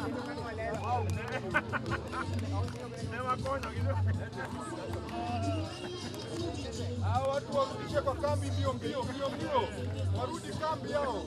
Hao watu warudishe kwa kambi mbio mbio mbio mbio, warudi kambi yao.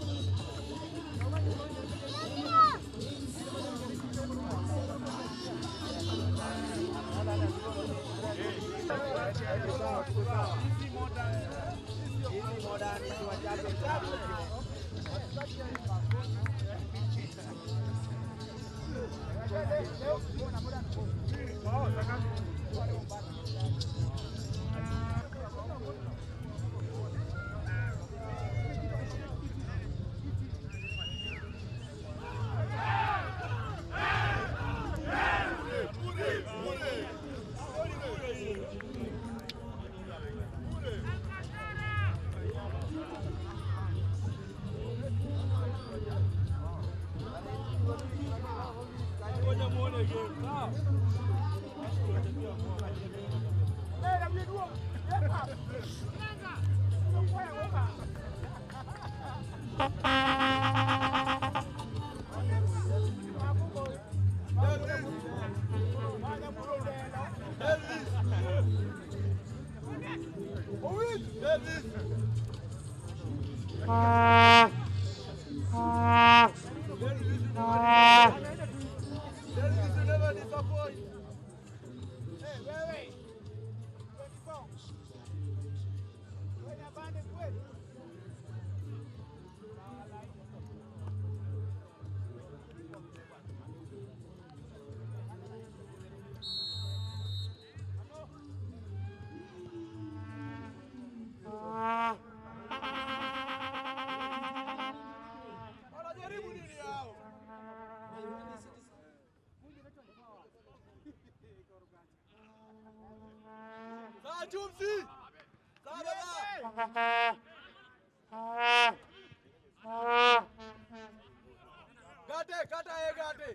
Gate, kata ye gate.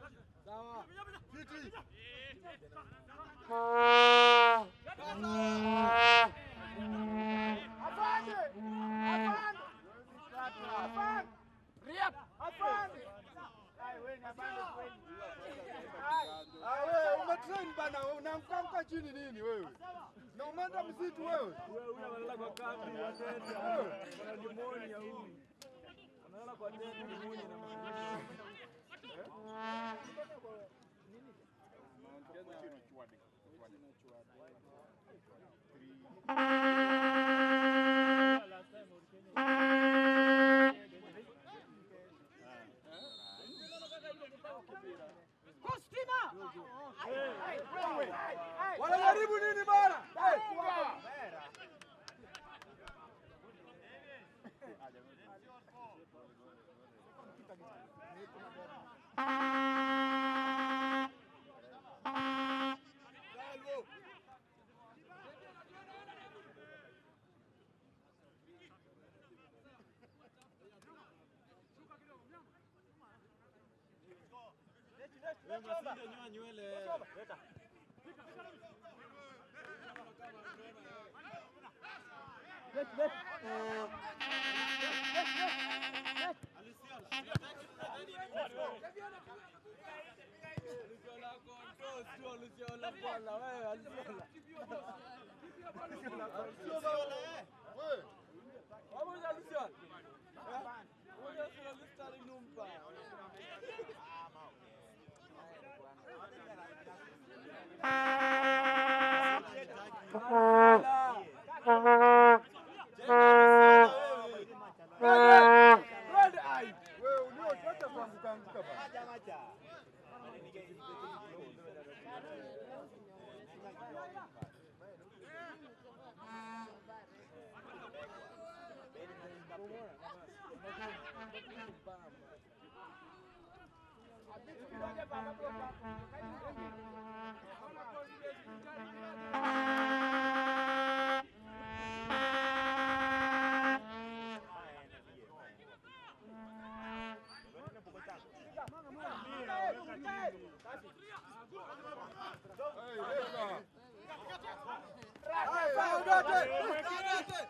Sawa. Fiti. Ah, wewe umetrain bana, unamkamka chini nini wewe? Na umeenda msitu wewe? Huyu analala kwa kambi, watete, Wewe. ana pneumonia huyu. Analala kwa tete, pneumonia inamaliza. Wanajaribu nini bana? Hey. Nyoa nywele. Wewe. Wewe uliotoka kuanguka anguka bana. Hey, leka. Hey, hey, Ugate.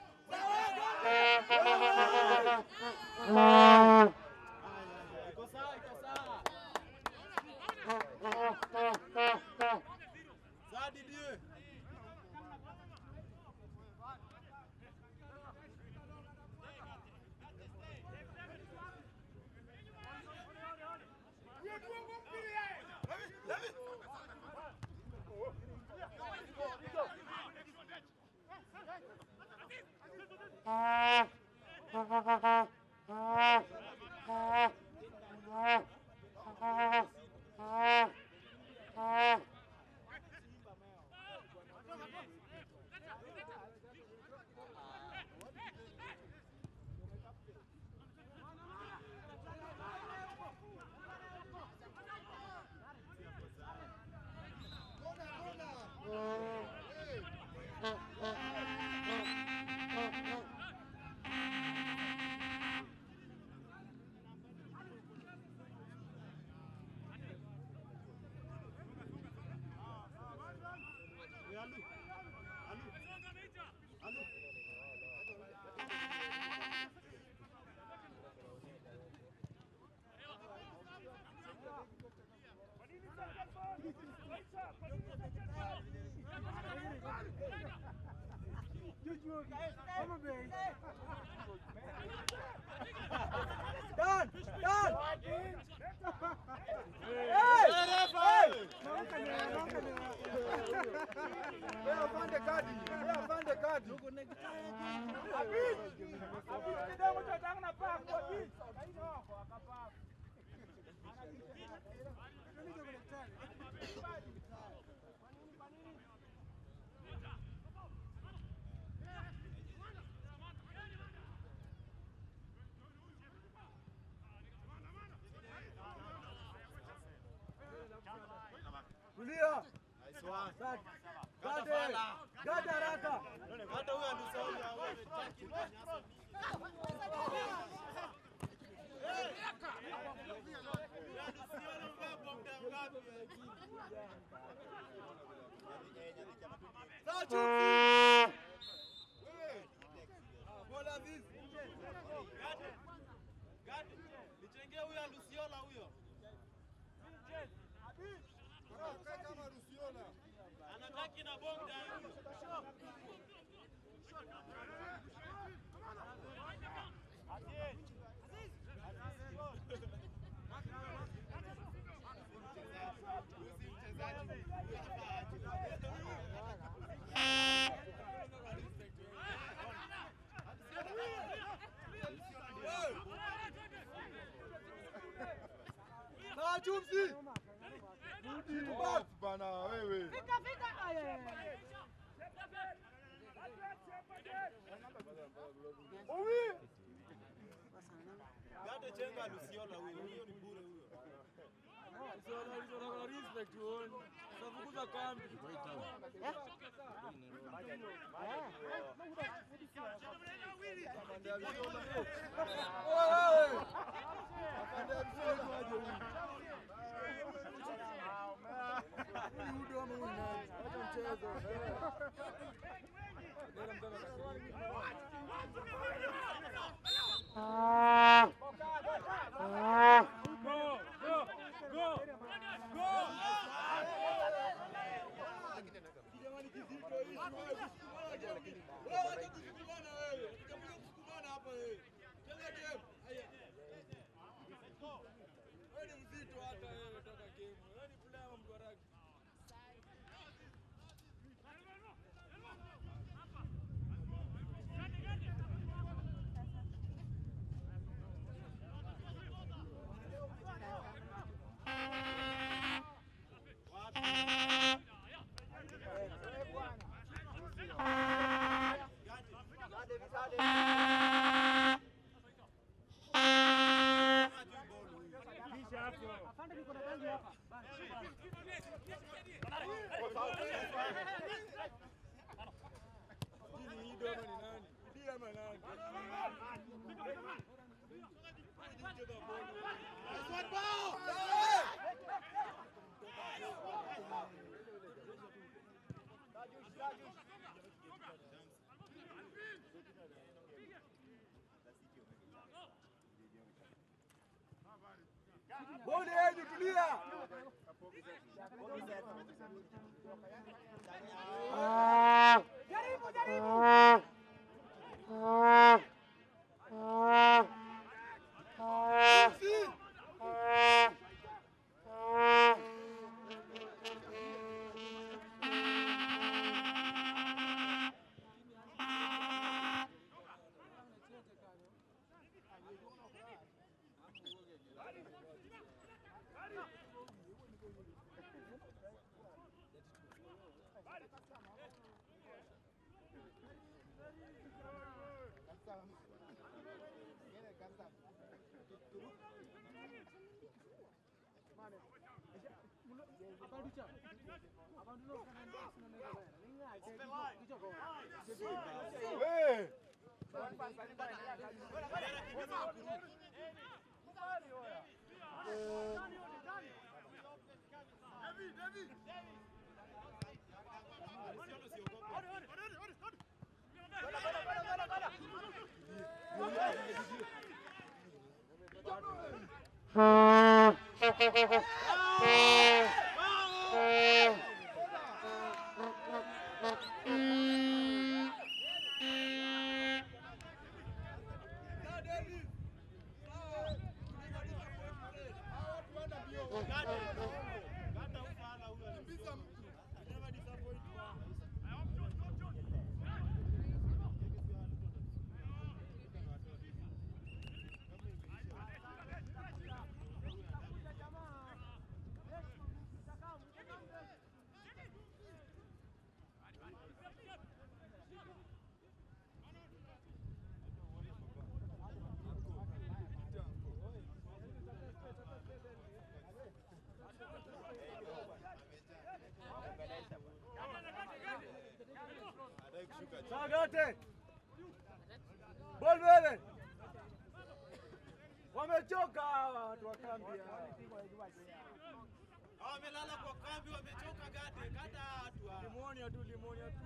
Dan, Dan. Wewe afande kadi. Wewe afande kadi. Tulia. Gade. Gade haraka. Nichengee huyo Lusiola huyo. Kae kama Rusiona. Anataki na bonda huyo. Na chumsi. Bas bana wewe. Gade chenga Lusiola huyo. Huyo ni bure huyo. Wewe. Afande Rusiona aje huyu. Huyu ndio ama huyu nani? Acha mchezo. Bodi yenu tulia. Hey. Sagate. Ball mbele. Wamechoka hawa watu wa kambi hawa. Hawa wamelala kwa kambi, wamechoka gade. Kata watu hawa. Limonia tu, limonia tu.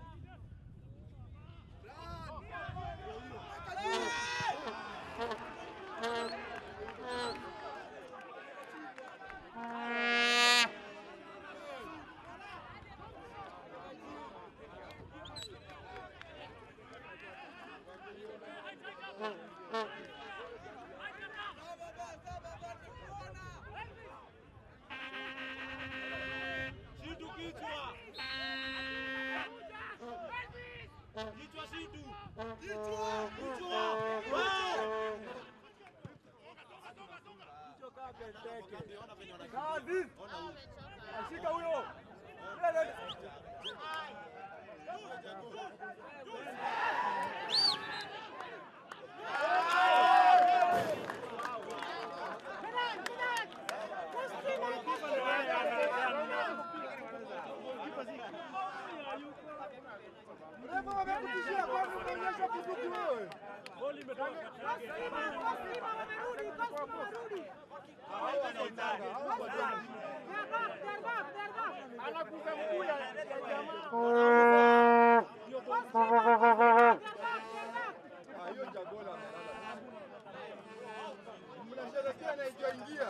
Shitu kichwa. Kichwa shitu. Kichwa. Kichwa. Wow. Hicho kaa Benteke. Kambi, ona venye wana- Kazi. ona huyu. Ashika huyo. Mbele. Refa wamekutishia kwani unaonyesha bunduki wewe? Anakuza mguu ya ya jamaa. Ah, hiyo jagola. Mnasherehekea na ijaingia.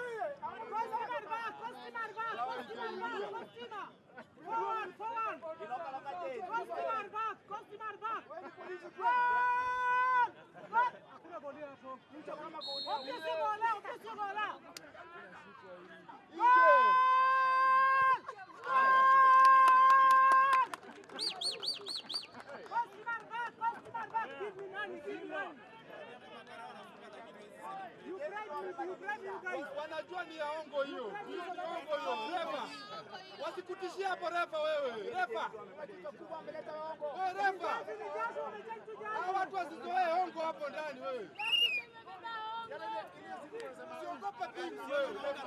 Wa- Wanajua ni ya ongo hiyo. Hiyo ni ongo hiyo. Refa. Wasikutishie hapo refa wewe. Refa. Wewe refa. Hao watu wasizoee ongo hapo ndani wewe. Usiogope pingu wewe. Refa.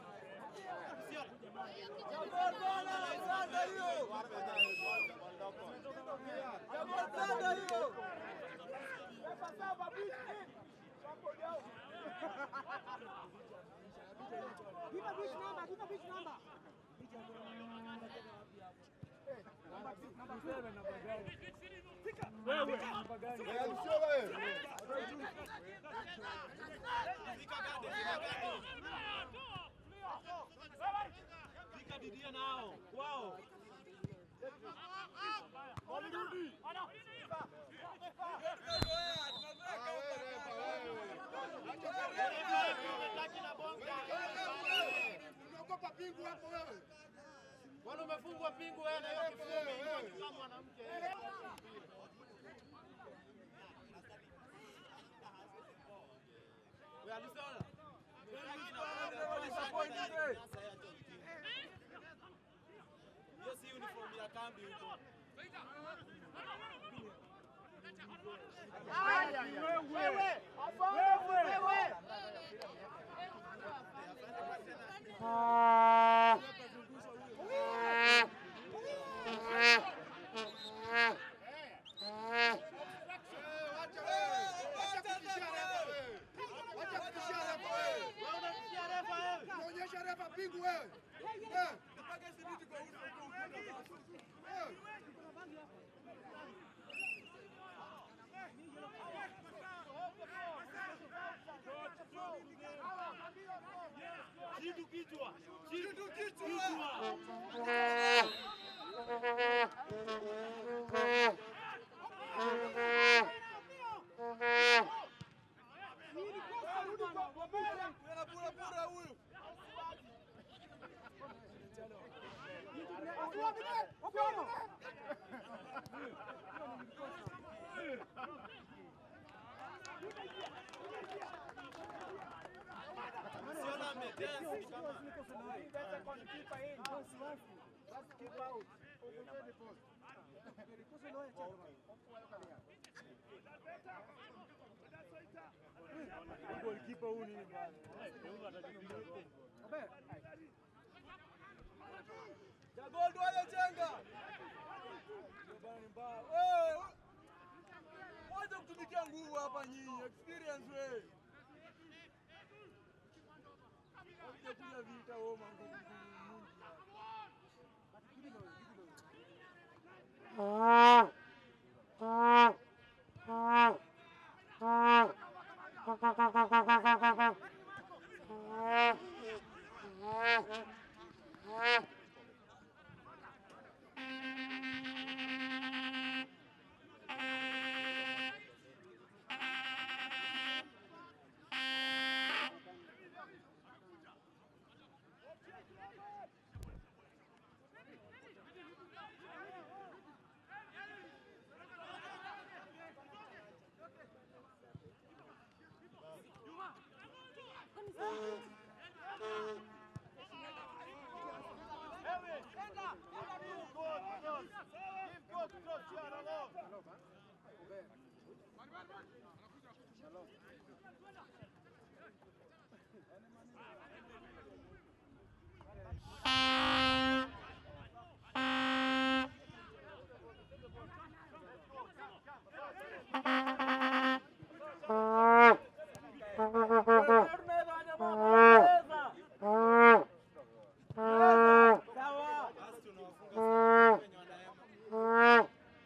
Eh, sio wewe. Fika didia nao. Kwao. Unaogopa pingu hapo wewe. Bwana umefungwa pingu wewe na hiyo kifungo wewe. kama mwanamke. Wewe alisema. Hiyo si uniform ya kambi huko. Wacha wewe. Wacha kutishia refa wewe. Wacha kutishia refa wewe. Wewe unamtia refa wewe. Unaonyesha refa pingu wewe. Eh. Eh. Shitu kichwa. Shitu kichwa. Siona amedance ni kama Golikipa huyu nini bwana? Jagol wale chenga. Ndio bana ni mbaya. Wewe Msinitie nguvu hapa nyinyi, experience we. Kuja vita wewe mangu. Basi tunawafunga wenye wanaema.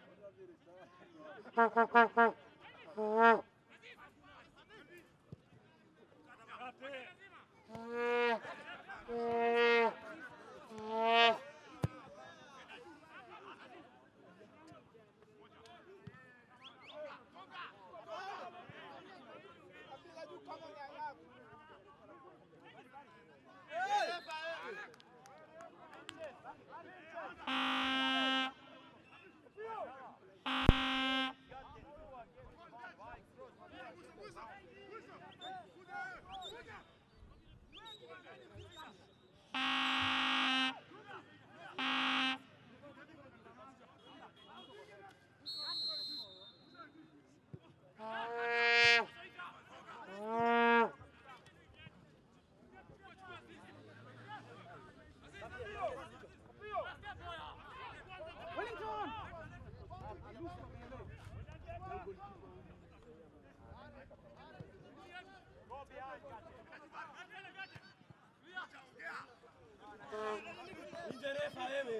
Nje refa wewe.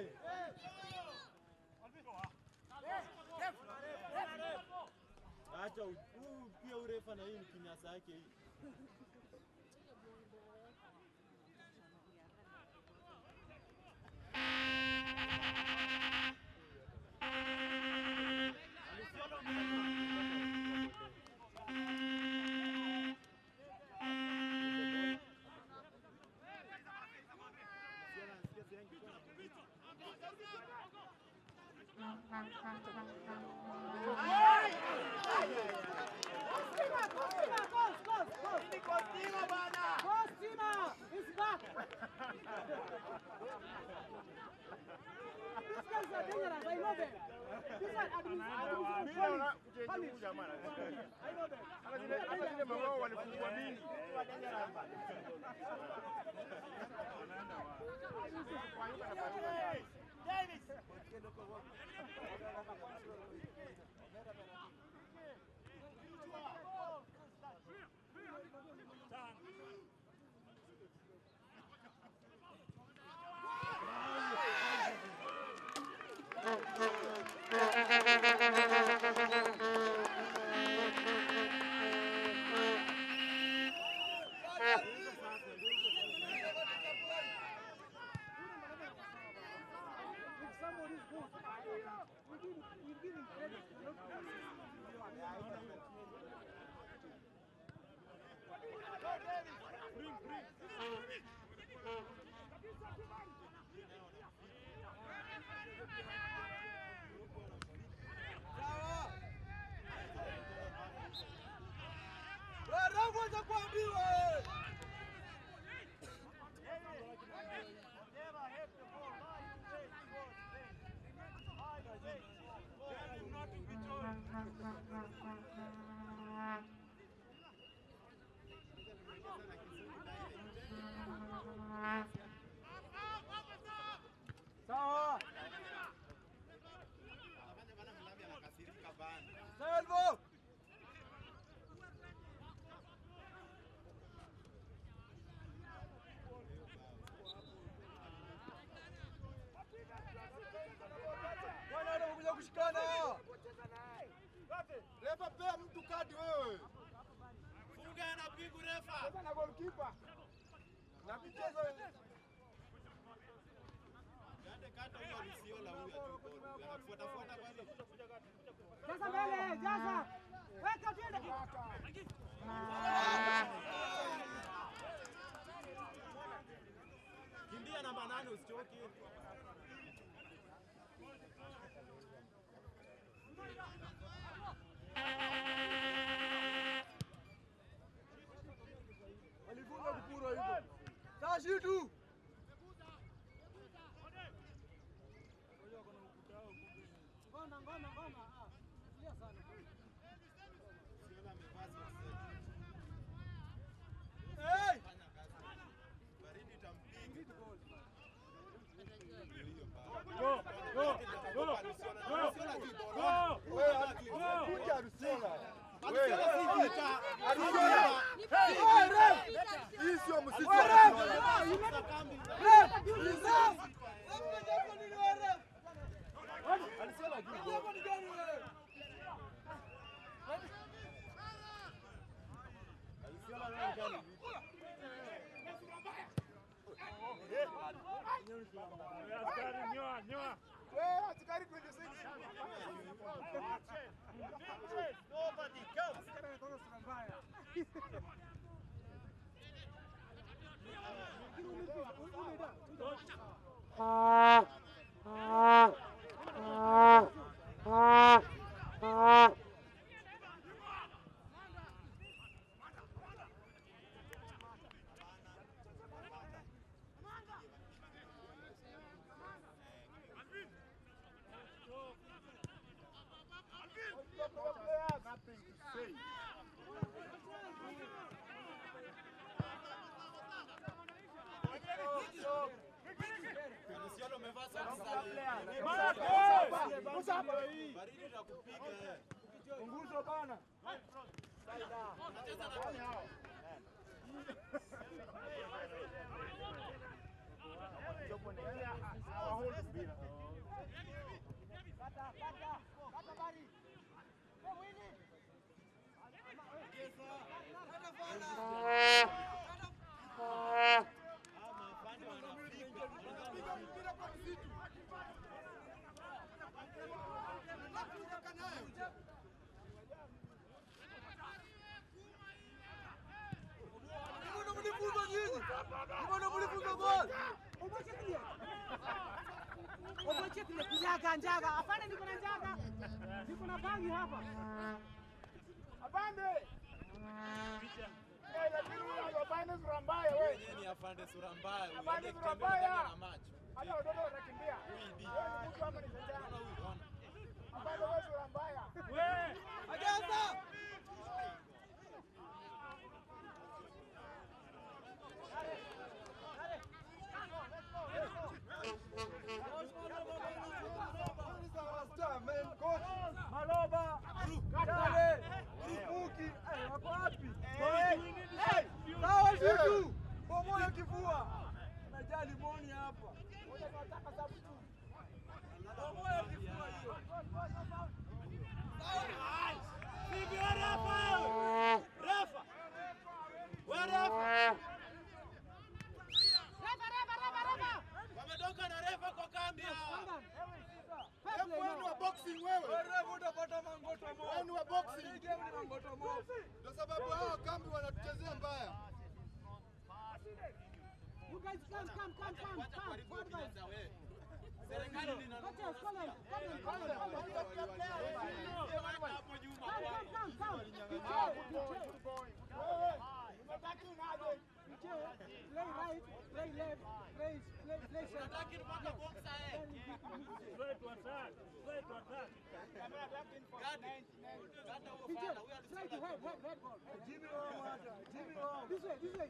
Acha huu pia urefa na hii ni kinyasa yake hii. If somebody is good, we give, we give him refa. Cheza na goalkeeper. Na michezo Kate kata huyo Lusiola huyo tu. Anafuata fuata kwani. Jaza mbele, jaza. Weka twende. Kimbia namba nane usichoke. Walifunga kupura hivyo. Tashi tu. Ngoma, ngoma, ngoma. Ah, tulia sana. Lusiola amevaa socks. Hey! Fanya kazi. Baridi itampiga. Hiyo bana. Go, go, go, Lusiola tu go, bora. go. wewe kuja Arusela. Lusiola si vita. Arusela. Hii sio msisi wa Wewe, Arusela. Sasa kambi. Lusiola ndio gani? Askari, nyoa, nyoa. Wewe askari 26. Nobody comes. Lusiola umevaa socks za baridi itakupiga. eh. Punguzo bana. Ama afande wanapiga. Piga mpira kwa msitu. Mbona mlifunga nyinyi? Mbona mlifunga goli? Ubochekilie. Ubochekilie kujaga njaga. Hapana niko na njaga. Niko na bangi hapa. Apande. Eh, lakini huyo apande sura mbaya wewe. Yeye ni afande sura mbaya. huyu. Afande Hadi sura akitembea mbaya. ndani na macho. Hata watoto watakimbia. Huyu Wewe ni mtu ama ni Ona kijana? huyu, ona. Apande wewe sura mbaya. We, Ajaza. Maloba. Kale. Rukuki. Eh, wako wapi? Eh, Sawa shitu. Bomoa kifua. Najali moni hapa. Bomoa kifua hiyo. Vipi wewe refa wewe? Refa. Wewe refa. Reba, reba, reba, reba. Wametoka na refa kwa kambi hawa. Hebu wewe ni wa boxing wewe. Wewe utapata mangoto mo. Wewe ni wa boxing. Hii game ni mangoto mo. Ndio sababu hao kambi wanatuchezea mbaya. You guys come, come, come, come, Wacha come. kuharibu Forward, guys. za wewe. Serikali lina Coaches, come on, come on, come on, come on. hapo nyuma. Come, come, come, come. DJ, DJ, play right, play left, play, play, play center. Unataka mpaka boxer eh. straight to attack, straight to attack. Gadi. Gada huo DJ, fala. Huyo try to alisema head, head, head ball. Jimmy wao hata. Jimmy wao. This way, this way.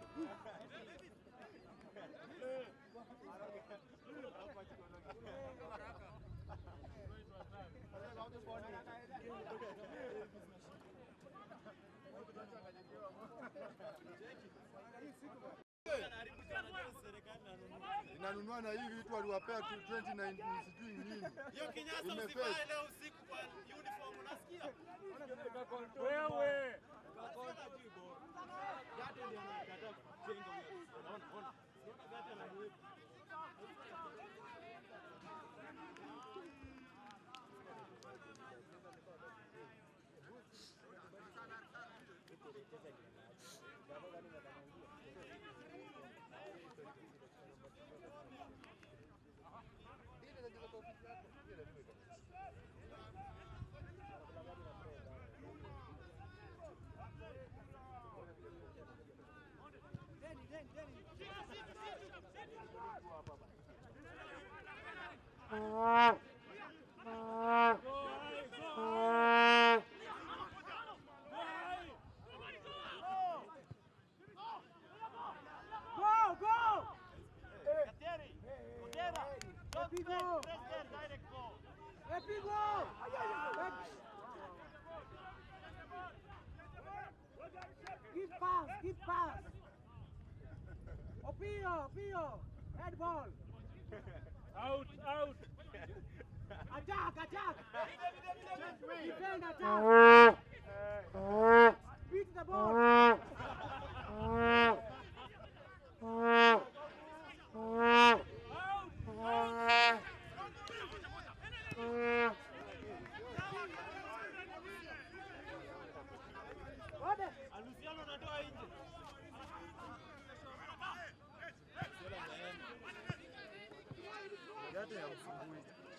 anaharibu sana serikali na nini. Inanunua na hivi vitu waliwapea tu 2019 sijui nini. Hiyo kinyasa Imefake. usivae leo usiku kwa uniform unasikia? Wewe, Sio najui bora. Gate ndio anakataa kujenga huyo. Unaona, ona. Unaona Gate anamuweka. Go, go! Kateri, Odera, don't Happy press, go. press there, direct go. Happy go! Give pass, give pass. Opio, Opio, head ball. Out, out. Attack, attack. Defend, attack. Beat the ball. Order. Aluciano anatoa nje. Gate ya usumbui.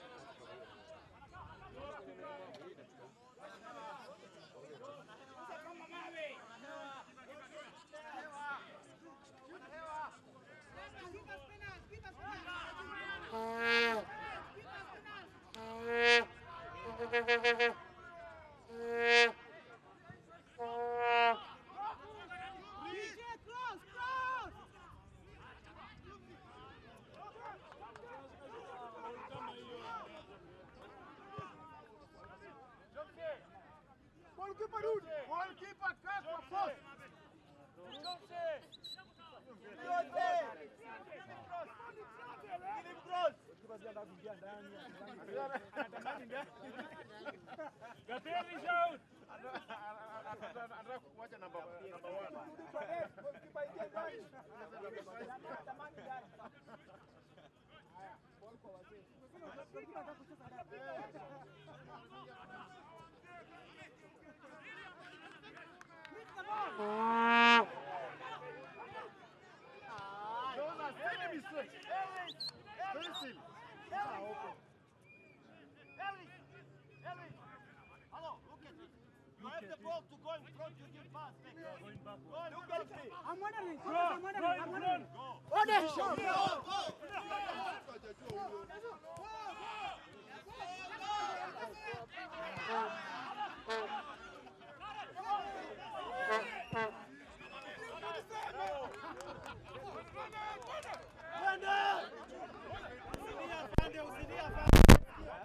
DJ, cross, cross. Goalkeeper rudi. Goalkeeper kaa kwa post. Gateli shout. Anataka kuacha namba namba 1. Those are silly mistakes. Very silly. Ellis, Ellis. Hello, look at me. You have the ball to go in front, you give pass back. Going back. Go and look at me. I'm wondering. Go, I'm go wondering. I'm in wondering. front. Usidia afande, usidia afande.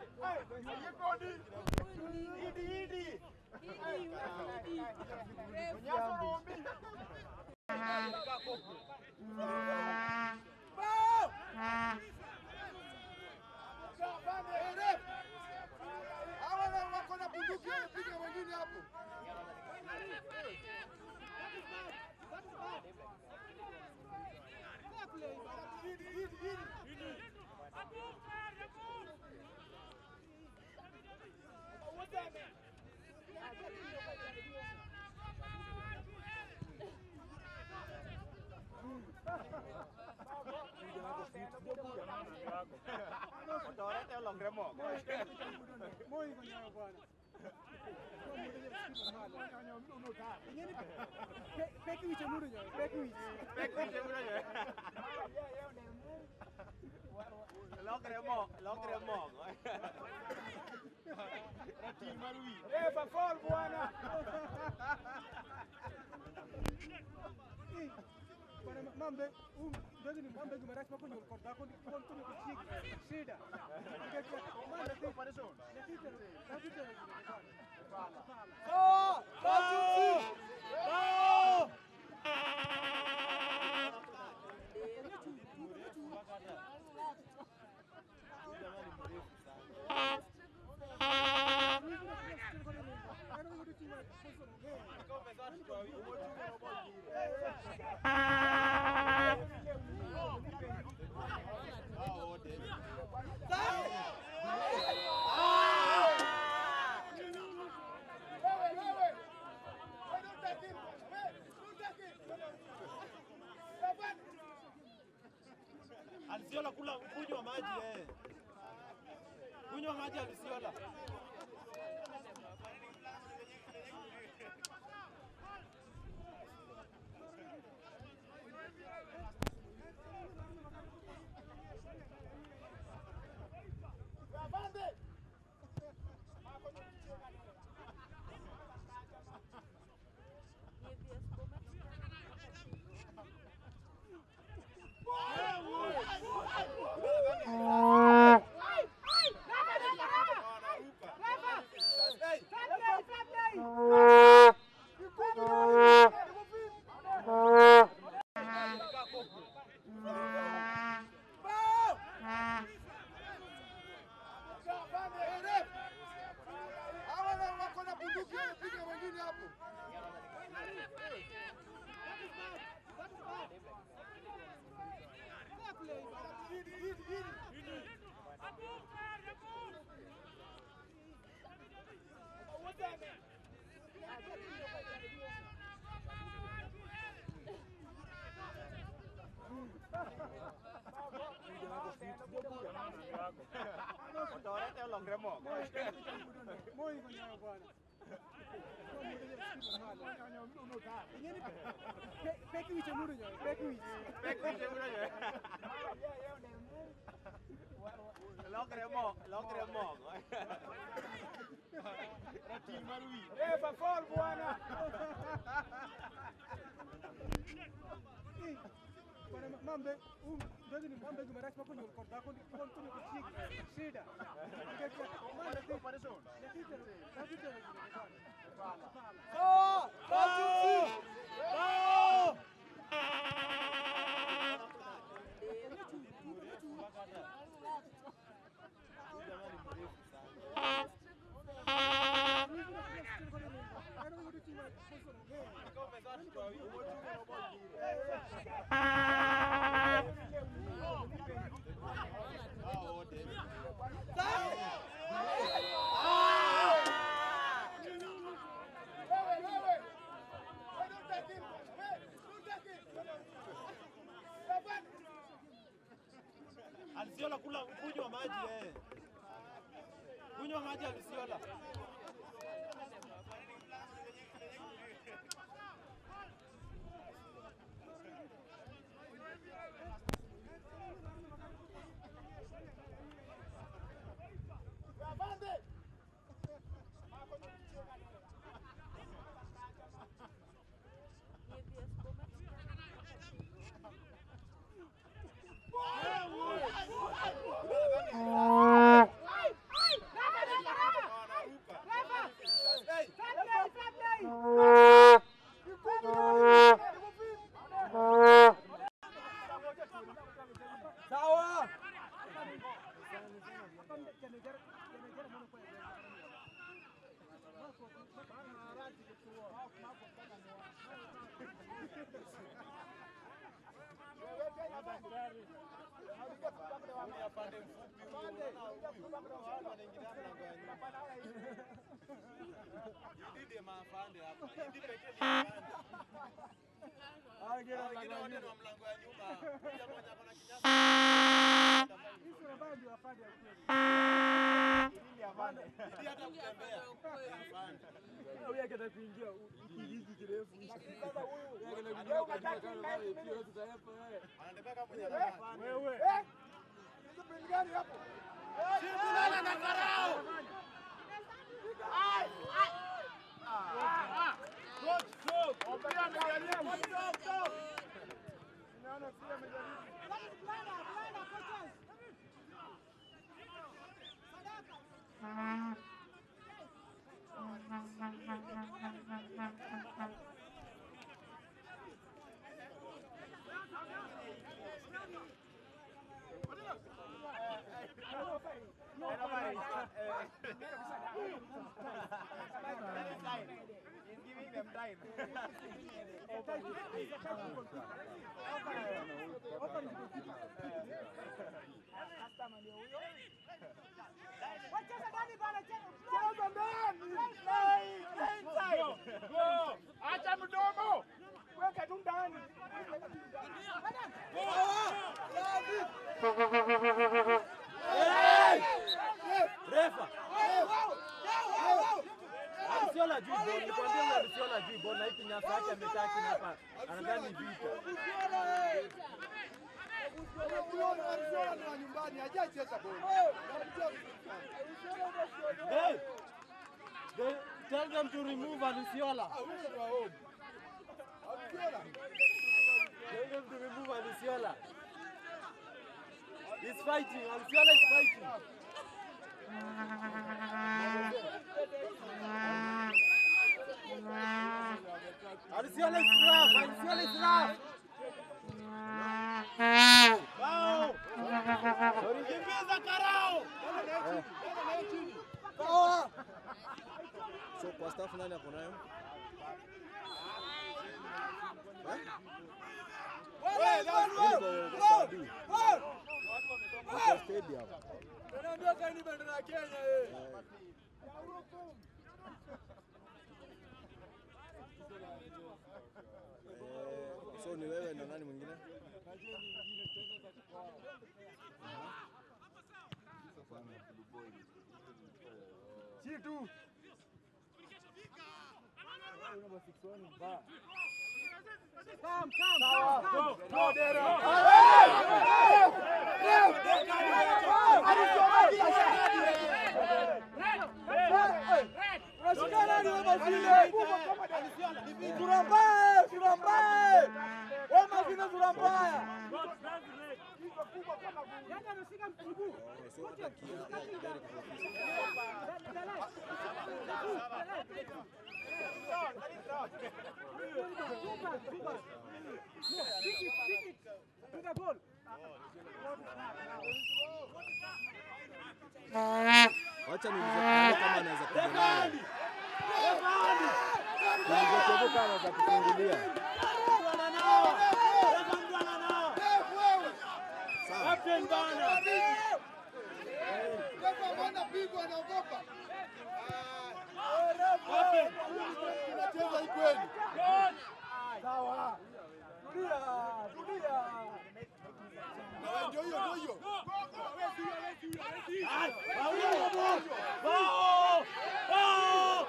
Hawa wako na bunduki wanapiga wengine hapo. Moi kwenye bwana. Ingine pe- peki wiche muru nyo, peki wiche. Refa foul bwana. Eh, bwana ma- mambe, um, ndozi ni mambe gumarasi mako nyol kod dhako ni kuon kuno kuchik. Shida. Mambe ti. Nakite, nakite. Alisiola kula kunywa maji eh. Kunywa maji Alisiola. Hawa na wako na bunduki wamepiga wengine hapo. Moi mwenyewe bwana. Pe- Peki wiche muru nyoy, peki wiche. Refa fall bwana. Eh, bwana ma- mambe, um, ndozi ni mambe gumarach mako nyol kod dhako ni kuon kuno kuchieg shida. Nikech mambe thi- nyathi tero- nyathi tero bwana. Wewe wewe. Wewe don't take him. Hey, don't take him. Refa. Alisiola kula kunywa maji eh. Kunywa maji Alisiola. Sawa. Wengine wanang'ang'ania. Huyu akitaka kuingia hiki hiki kirefu. Huyu akitaka kuingia kwa jina kama wewe pia tutaepa wewe. Wewe. Eh? Hizo pili gani hapo? Ombea amejaribu. Naona pia amejaribu. Cheza ndani. Go. Acha mdomo. Weka tu ndani. ball, nikwambia Alusiola juu ball na hii kinyasa yake amekaa chini hapa. Anadhani vita. Unaona Arsenal ni wa nyumbani, hajacheza boli. Hey! They tell them to remove Alusiola. Ah, huyo ni wa home. Arsenal. Tell them to remove Alusiola. He's fighting. Alusiola is fighting. Alusiola is rough. Alusiola is rough. Bao! Kimbiza Karao! So kwa staff nani ako nayo? Wewe, that's Niko good. kwa Saudi. Niko stadium. Tunaambia kaini bendera ya Kenya eh. Eh, so ni wewe na nani mwingine? Chitu. Unashikana ni wewe zile. Sura mbaya, sura mbaya. Wewe mazina sura mbaya. Yaani anashika mguu. So atakia Derek Profesa. Piga ball. Wacha niulize Kale kama anaweza kuja naye. Niulize Kevo kama anaweza kufungulia. Sawa. Captain bana. Refa bwana pigwa anaogopa. Tunacheza hii kweli. Sawa. Tulia, tulia. Na wewe ndio hiyo ndio hiyo. Bao! Bao!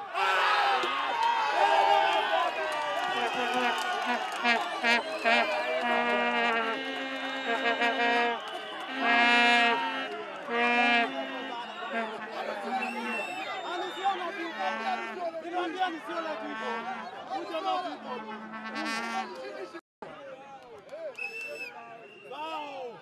Nilimwambia Alusiola juu ball. Huyu jamaa juu ball. Bao!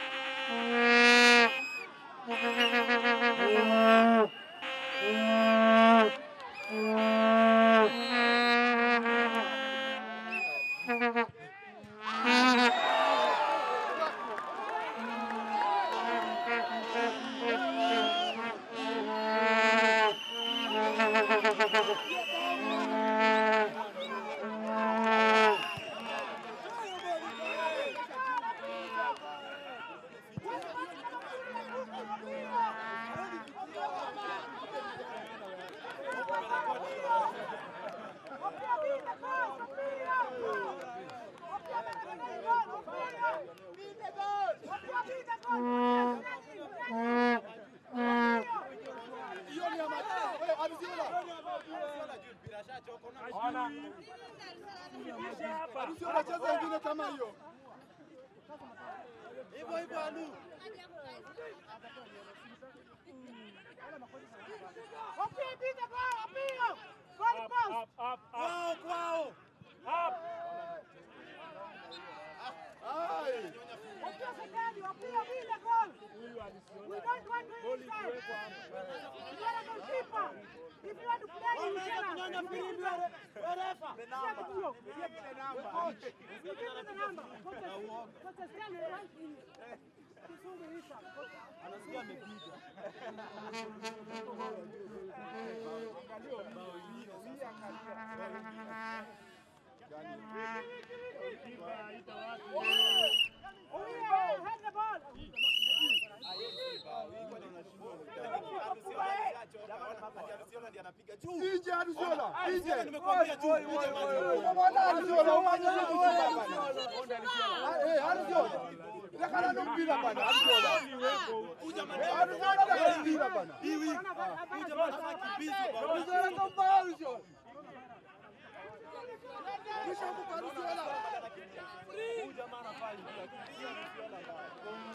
Hiyo ni ya Mateo. Wewe Abdullah. Abdullah anacheza ingine kama hiyo. Hivyo hivyo Alu. Kwao kwao. Ai. Wameweza kunyonya filimbi wa re- wa refa. Anasikia amepiga. Nje Abdullah. Nje. Nimekwambia juu. Unaona Abdullah umanya hiyo bana. Eh, Abdullah. Ndakana no mpira bana Abdullah. Abdullah ndakana mpira bana. Hii wiki. Huyu jamaa anafaa kimbizi bwana. Abdullah ndo mbaya Abdullah. Kisha huko kwa Rusiela. Huyu jamaa anafaa ingia. Kupigia Musiala ndani.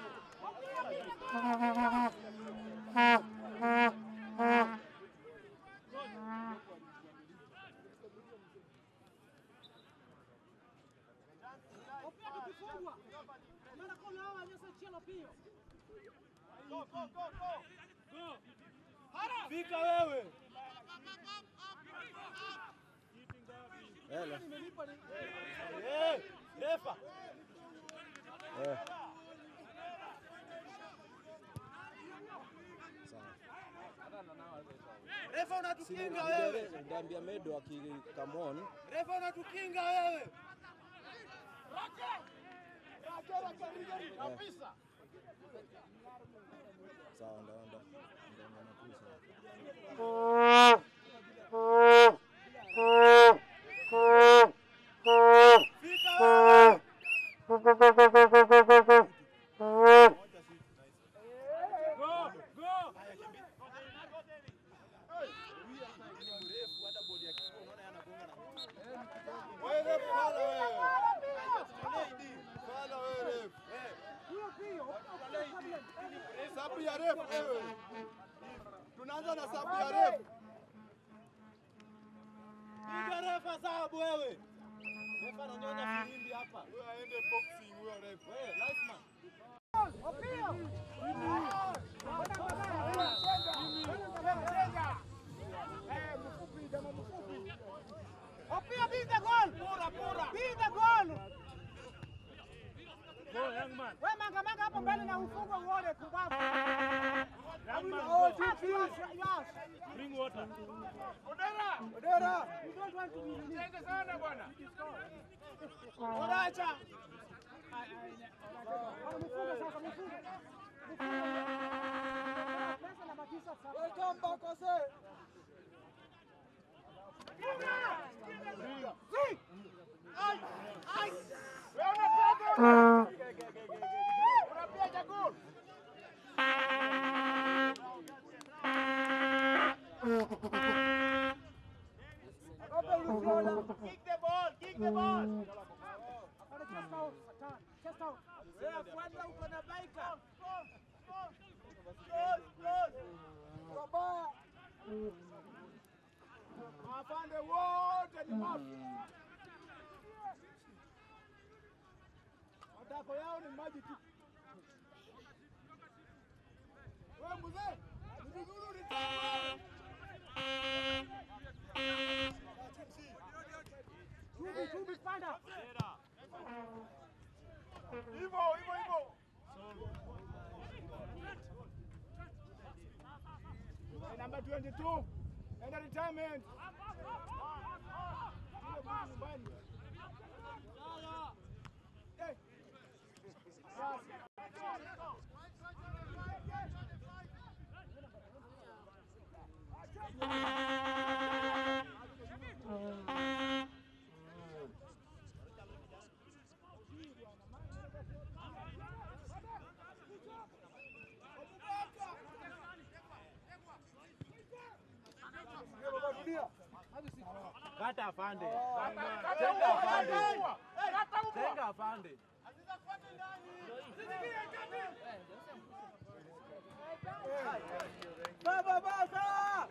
Go, go, go, go. Fika wewe. Hele. Eh, refa. Eh. Sawa. Refa unatukinga wewe. Ndambia Medo aki come on. Refa unatukinga wewe. Sawa ndaenda. Ndaenda na tu sawa. Fika wewe. Go, go. Wewe refu bana wewe. Bana wewe refu. Sabu ya refu wewe. Tunaanza na sabu ya refu. Piga refa sababu wewe. Refa ananyonya filimbi hapa. Huyo aende boxing huyo refu. Wewe, linesman. Opia beat the goal. Pura, pura. Beat the goal. Go, young man. Wewe manga manga hapo mbele na ufungo uone kubabu. Young man, Oh, go. yes, yes, yes. Bring water. Odera. You don't want to be released. Asante sana bwana. Oracha. Mfunge sasa, mfunge. Pesa na matisa sasa. Welcome back Jose. Si. Ai, ai. Wewe unapiga. Unapiga goal. Kick the ball, kick the ball. Ana chest out, turn. Chest out. Wewe kwanza uko na baika. Goal, goal. Baba. Mafande wote ni mafu. Matako yao ni maji tu. Wewe mzee, ni vizuri ulitaka. Chumbi, chumbi, panda. Hivyo, hivyo, hivyo. Number 22. Enda retirement. Yule mtu nyumbani. Hey. Kata afande. Tenga afande. Tenga afande. Baba baba.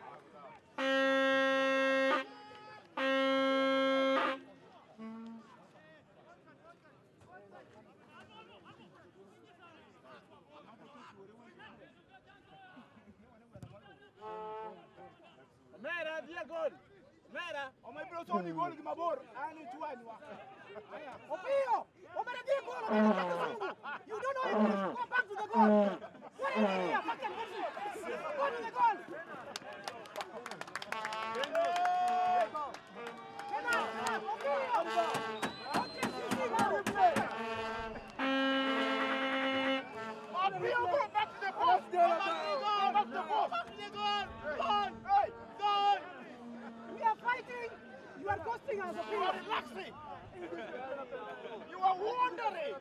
Mera dia gol. Mera. Omebrosoni goli kimabor. Ani tuani wa. Opio, umeredia goal, umeredia kizungu. You don't know English. Go back to the goal. What are you here? Fucking bullshit. Go to the goal. Get out. Opio. Okay, sisi, now replay. Apio go back to the post. Back to the post. Back to the goal. Goal. Hey, goal. We are fighting. You are costing us, You are Opio. relaxing. You are wandering.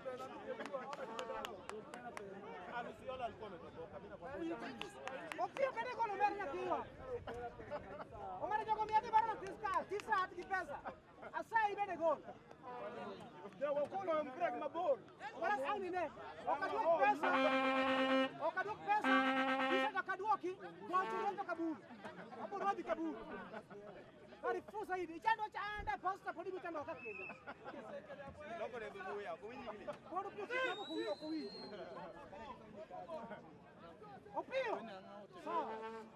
Alusiola alikuwa ametoboka. Mimi nakwambia. Opio, kede goal umeredia kiwa. Umeredia kwa miadi bana tiska, tisa hadi kipesa. Asa ibede goal. Ndio wakolo wambrek mabor. Wala au ni ne? Wakadwok pesa. Wakadwok pesa. Kisha wakadwoki wachoroka kaburi. Hapo rodi kaburi. Kari fusa hivi. Chando chaanda posta podi mitando kakende. Loko ne bubuya, kuwinyi vile. Podo pusi kama kuwio kuwio. Opio. Sawa.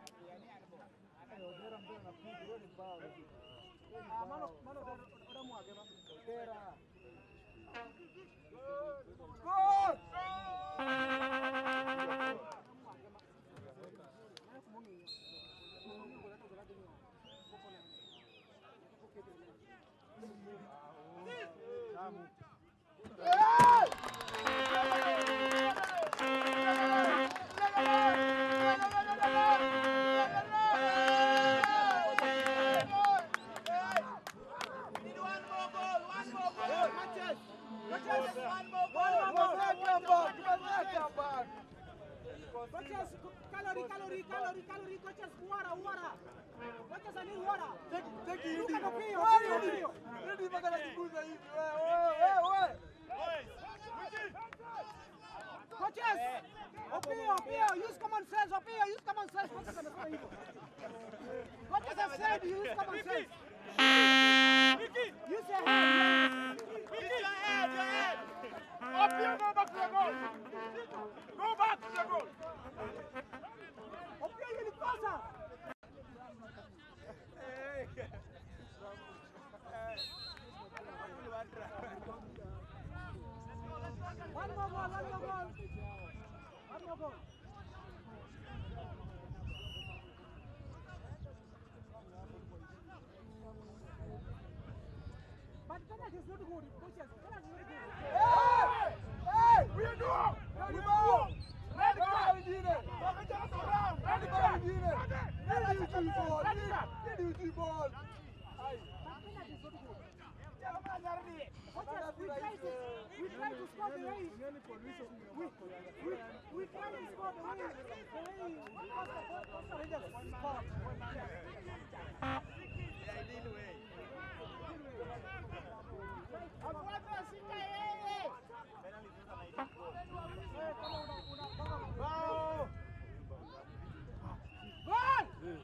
Ah, mano mano ora mwage ma. Gol! Coaches, calorie, calorie, calorie, calorie, coaches, water, water. Coaches, I need water. Look at Opio, Opio, Opio. Coaches, Opio, Opio, use common sense, Opio, use common sense. Coaches, amesema hivyo. Coaches have said use common sense. Use your head. Use your head, your head. Opio, go back to the goal. Go back to the goal. Opio, ilikosa. One more goal, one more goal. One more goal. But penalty is not good. Coaches, penalty is not good. But penalty is not good. Coaches, we try to, we try to score the way, we, we, we try to score the way, the way Costa, Costa Rangers scored. Eh, kama una- una- kama- Gol!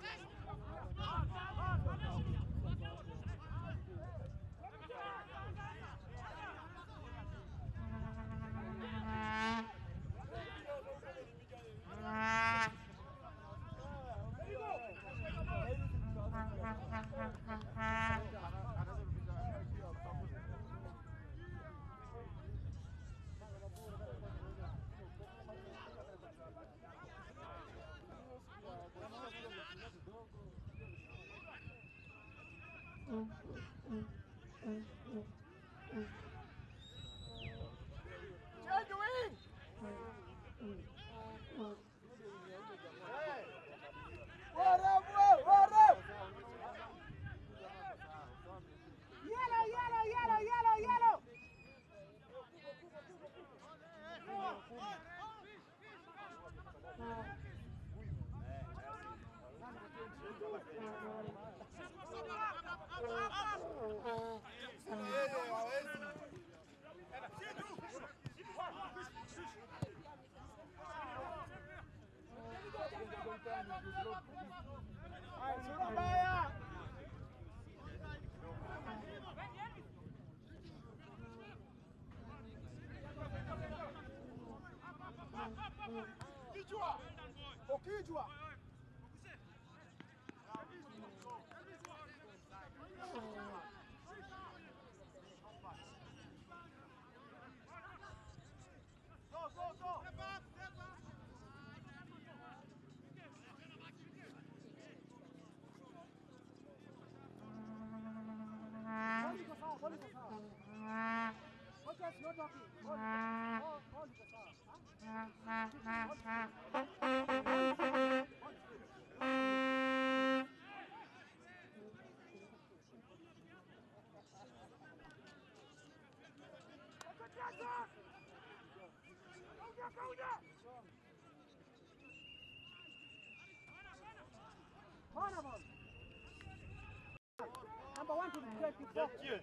Change the wing. Yellow, yellow, yellow, yellow, yellow. Sura mbaya. Kichwa. Ukijwa. Go, go, go. Ball iko sawa, ball iko sawa. Coaches, no talking. Ball ball- ball iko sawa. Corner ball. number one to 24. Tune.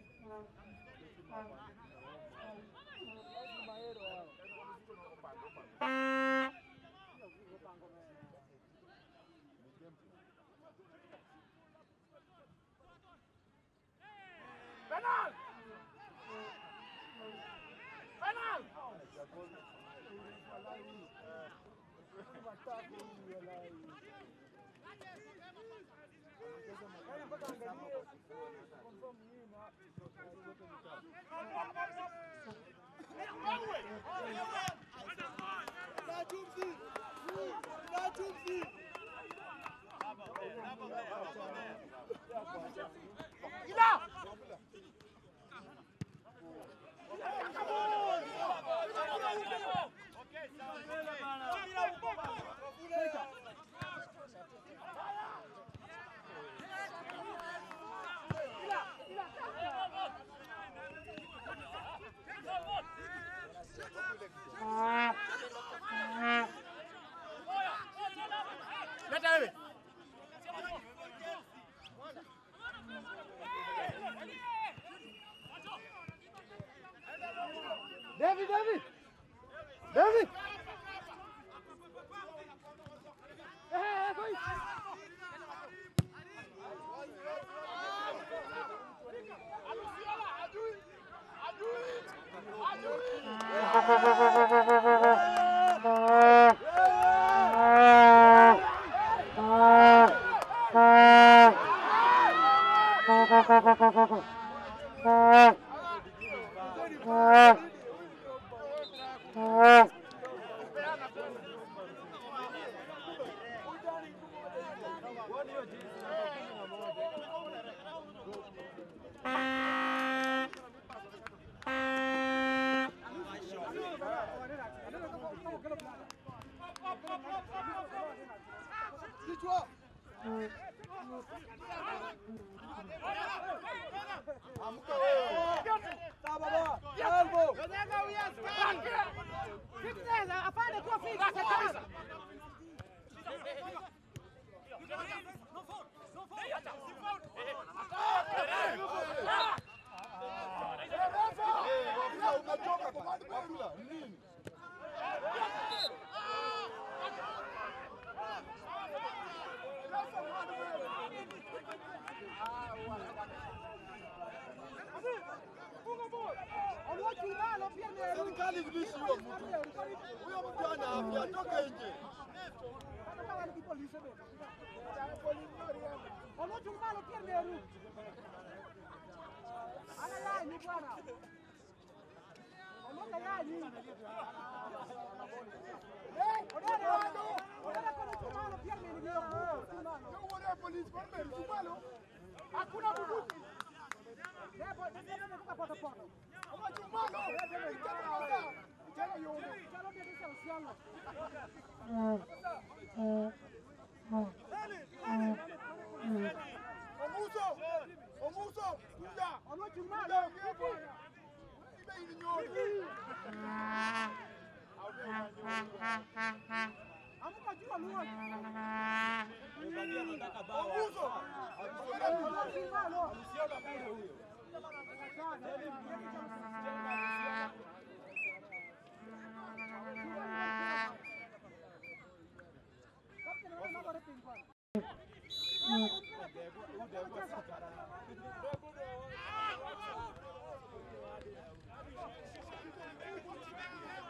Okay, sound. David, David! David! Eh, eh, boy! Fitness, afanye kuwa fit kabisa. Unatoka kwa watu kwa rula. Nini? Oluochungalo pia ni Serikali ilishi huyo mtu. Huyo mtu ana afya, atoke nje. Oluochungalo pia ni eru. Ana yanyi bwana. Oluoka yanyi. Odere wano. Odere kono chungalo pia ni ndio. Uone polisi kwa mbele chumalo. Hakuna bunduki. Debo, debo natoka poto poto. Kama chumalo. Itaka kwanza. Itaka yone. Chalo pia ni usiano. Omuso. Omuso. Kuja. Oluochungalo. Kuja ongea bwana. Ibe ili nyoni. Amuka jua luo. Omuso. Oluochungalo. Ude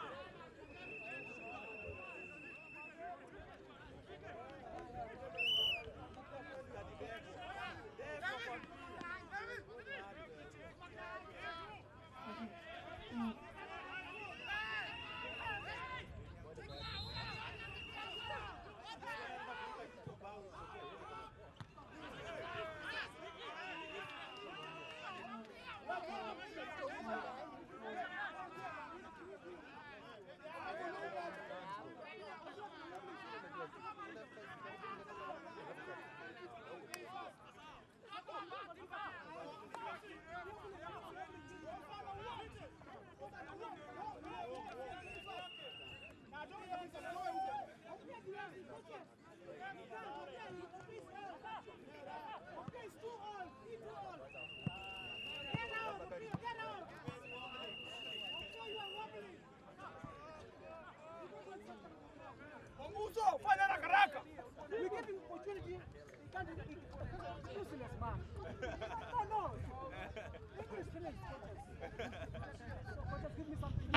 No, no. English, please, coaches. So, coaches, give me something.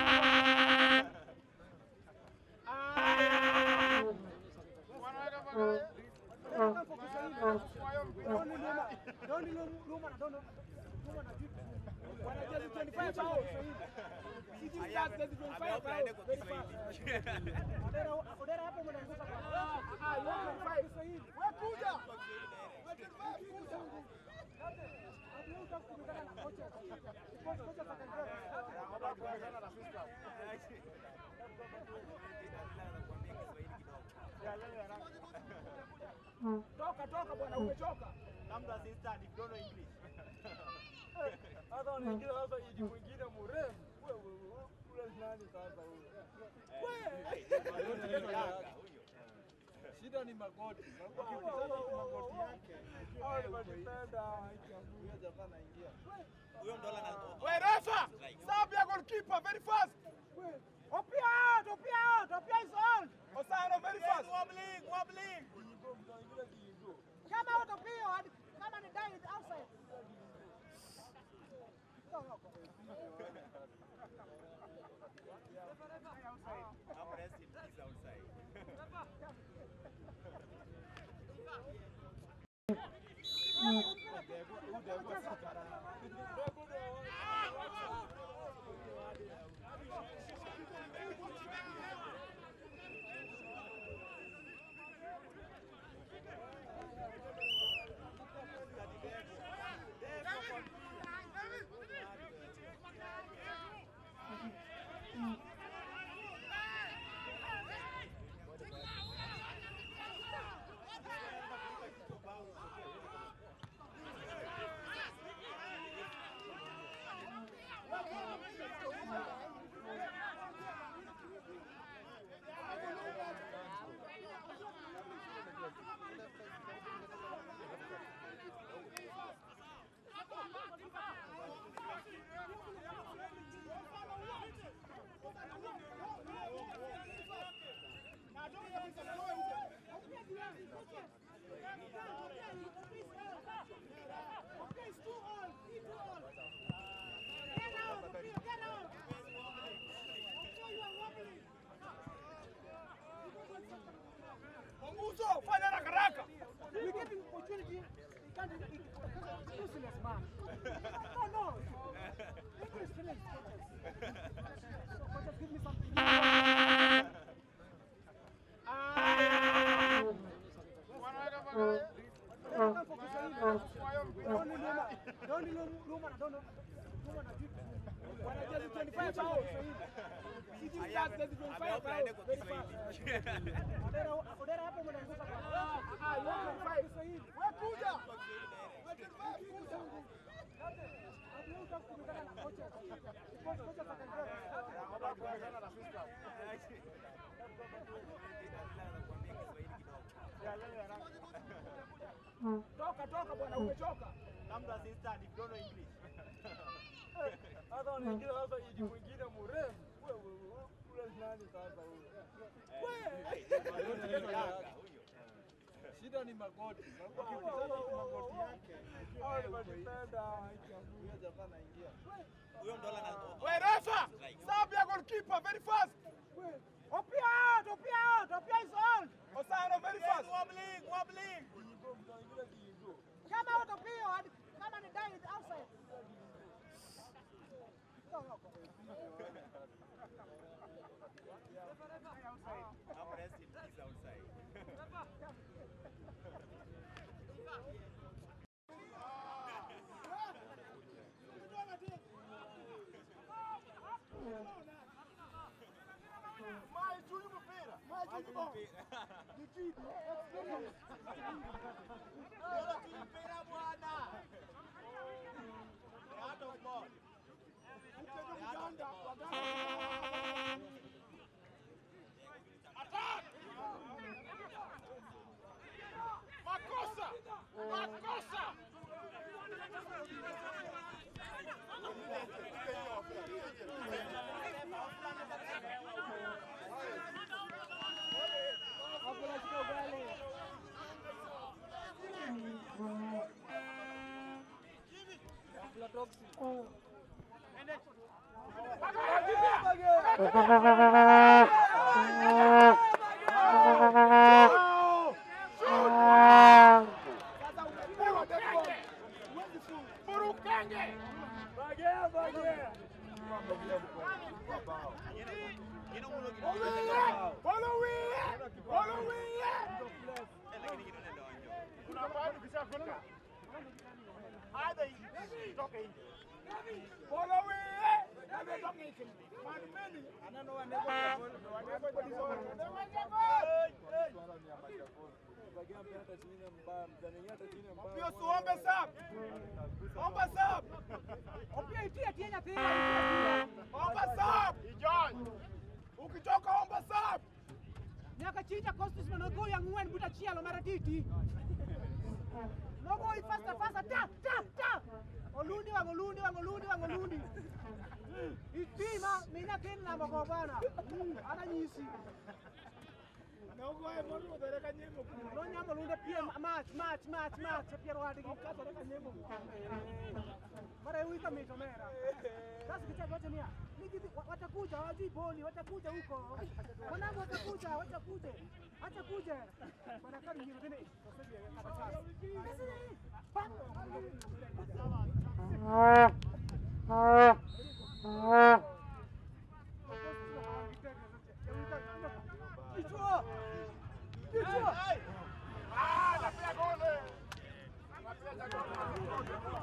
Wanaweka pale. Nataka kwa Kiswahili. Doni Luma, Doni Luma, Luma na Dono Luma na vitu. Wanajezi 25 bao Kiswahili. Sisi stars jezi 25 bao. Very fast. Odera, Odera hapo mnaanguka kwa. Ah, you want 25 Kiswahili. Wewe kuja. Wewe kuja. Hadi leo utaka kukutana na kocha. Kocha kocha atakandia. Toka toka bwana, umechoka. Come to assistant if you don't know English. Sasa wanaingia sasa idi mwingine mrefu. Wewe ule nani sasa huyo? Shida ni magoti. Magoti ukisema ni magoti yake. Hao ni madifenda ikiangulia jamaa anaingia. We refa. Stop your goalkeeper very fast. Opia out, Opia out, Opia is on. Osano very fast. Wobbling, wobbling. Kiigo mtaingia kiigo. Come out, Opia. Hadi- Kama ni die outside. Go, go, go. I'm resting, please outside. Munguzo, fanya haraka haraka. We give him opportunity. He can't. He, he, useless man. No, no. English, please, coaches. So, coaches, give me something. Wanaweka pale. Nataka kwa Kiswahili. Doni Luma, Doni Luma, Luma na Dono Luma na vitu. Wanajezi 25 bao Kiswahili. Sisi stars jezi 25 bao. Very fast. Odera, Odera hapo mnaanguka kwa. Ah, you want 25 Kiswahili. Wewe kuja. Wewe kuja. Hadi leo utaka kukutana na kocha. Kocha kocha atakandia. Toka toka bwana, umechoka. Come to assistant if you don't know English. Sasa wanaingia sasa idi mwingine mrefu. Wewe ule nani sasa huyo? Shida ni magoti. Magoti ukisema ni magoti yake. Hao ni madifenda ikiangulia jamaa anaingia. We refa. Stop your goalkeeper very fast. Opia out, Opia out, Opia is on. Osano very fast. Wobbling, wobbling. Kiigo mtaingia kiigo. Come out, Opia. Hadi- Kama ni die outside. Go, go, go. I'm resting, please outside. Mai juu mpira. Mai juu ball. Defeat. Experience. Mpira bwana. Out of ball. Mchezo Uganda. Uganda. Makosa. Makosa. Hapo lazima ugali. Sasa umepewa dead ball. Huwezi funga. Burukenge. Bagea, bagea. Follow it. Follow it. Kuna mahali ukishafika. Aidha itoke nje. Follow it. Na ndio toke nje. Man many. Anano wa nebo wa nebo disoro. Pio suombe sub. Omba sub. Opia itia tienya tienya. Omba sub. Ijon. Ukitoka omba sub. Nyaka chicha Costus manogo yang ngwen buta chielo maratiti. Nogo i fasta fasta ta ta ta. Olundi wang olundi wang olundi wang olundi. Itima mina kin na mago bana. Ana nyisi. Nogo e mondo dere ka nyemo. No nyamo lunde pie match match match match piero wadgi. Kasore ka nyemo. Mara wita mito mera. Sasa kicha wote nia. Niki watakuja hawajui boli watakuja huko. Wanangu watakuja watakuja. Acha kuja. Bana kari ngine tena. Kichwa. Kichwa. Ah, napea gole. Napea gole.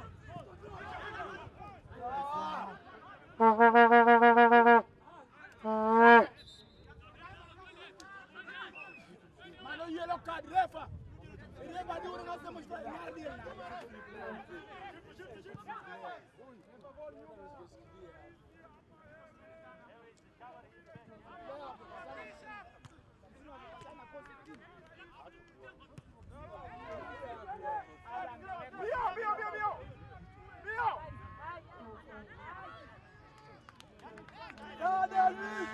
Mano yellow card refa. Refa di urang asa mesti ngardi. Bio, bio, bio, bio. Bio. Dada Luis.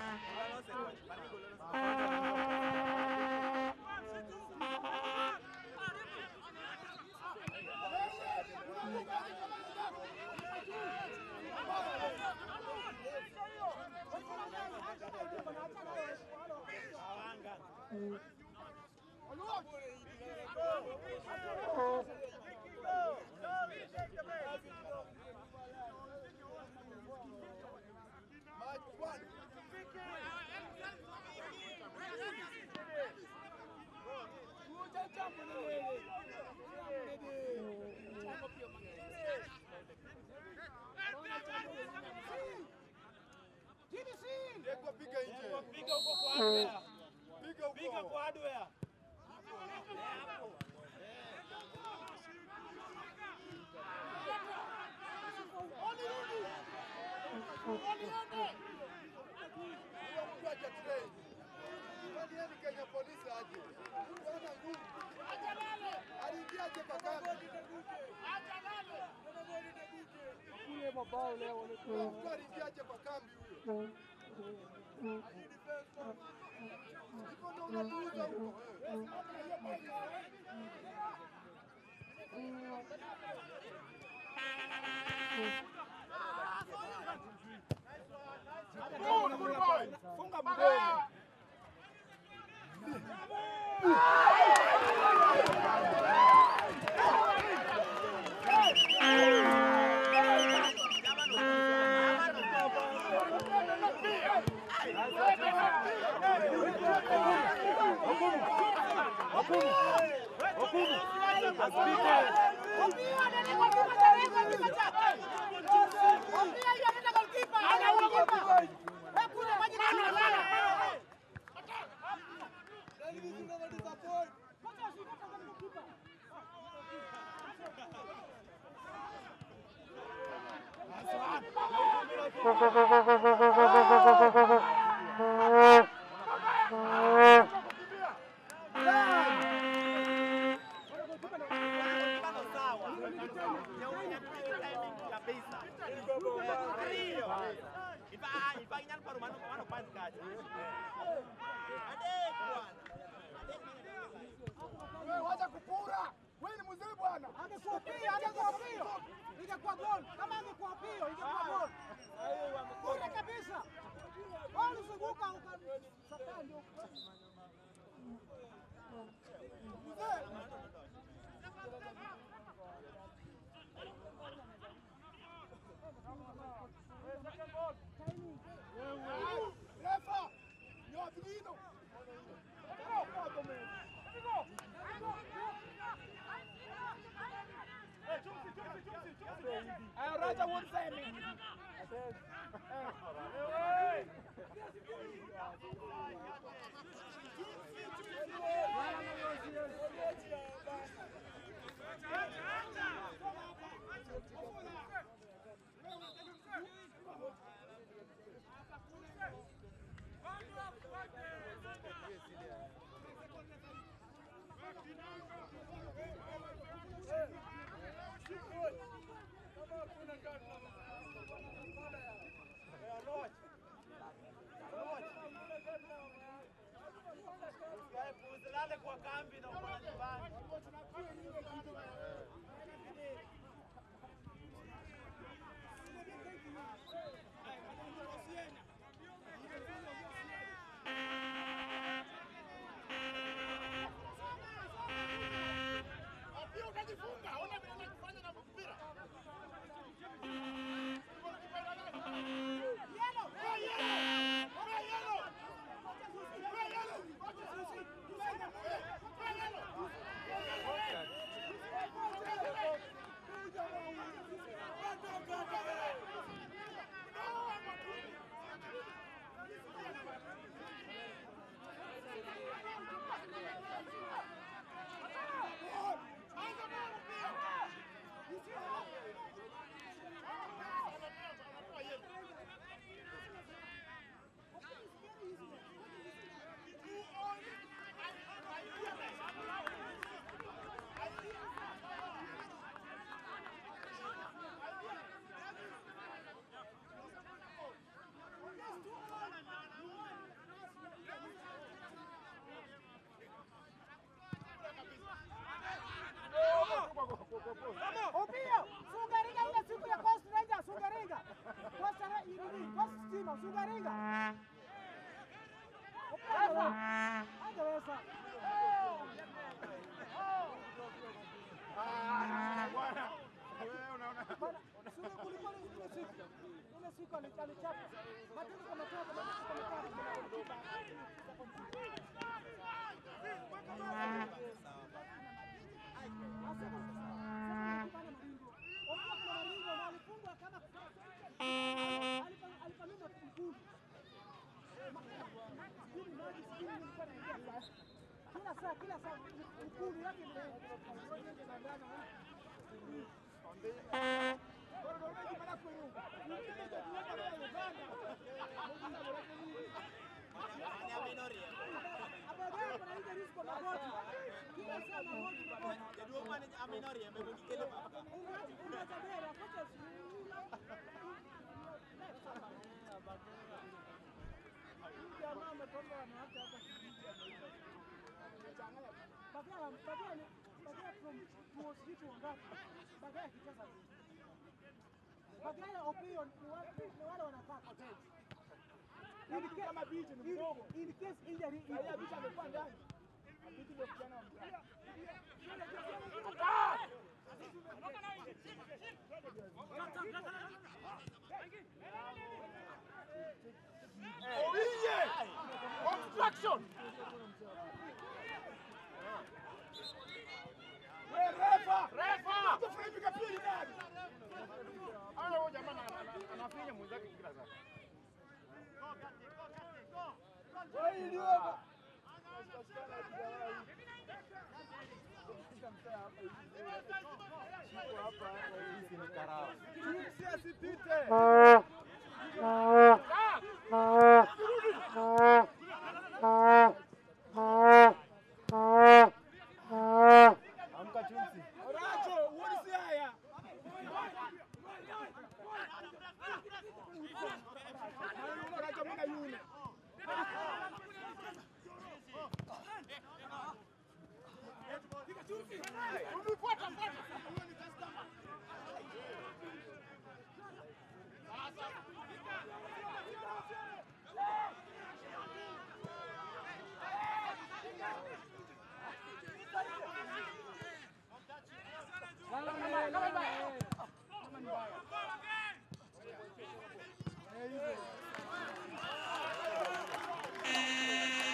Piga nje. Piga huko kwa hardware. Piga Piga huko. kwa hardware. Huyo mtu aje train. Kwani yeye ni Kenya polisi aje? Bwana nguvu. Aliingia aje kwa kambi? Kule mabao leo Huyo mtu aliingia aje kwa kambi huyo? Hivyo ndio unatuuza huko. Good, good boy. Funga mdomo. Wewe wacha kupura. We ni mzee bwana. Angekuwa pio, angekuwa pio. Ingekuwa gol. Kama angekuwa pio, ingekuwa gol. Kule kabisa. Wao ulizunguka uka sasa ndio. Refa, nyo vigino. Raja won't say me. Usilale kwa kambi na uko nyumbani. Pia ukajifunga, ona vile unakufanya na mpira. Opio, Sungaringa ile siku ya Coast Rangers, Sungaringa. Coast Ra- nini? Coast Stima, Sungaringa. Opio. Angeweza. Bana, Sunga kulikuwa ni ile siku. Ile siku ali- alichapa. Matendo kama toka, matendo kama toka. Kila saa kila saa ukulu yake Abagaya kuna ile risko magoti. Kila saa magoti magoti. Bagaya Opiyo ni wale ni wale wanakaa hoteli. In case- Kama bichi ni mdogo. in- in case injury ipo. Angalia bichi amekuwa ndani. Bichi ndio kijana wa mtaa. Oiye! Obstruction! We refa! Refa! Tufunike pili ndani. Ana huyo jamaa ana- ana- anafinya mwenzake kila saa. Go, Gatti, go, Gatti, go. Wewe ndio Chipsi asipite. Amka chipsi. Racho, uone si haya. Racho mimi na yule. Ulikuwa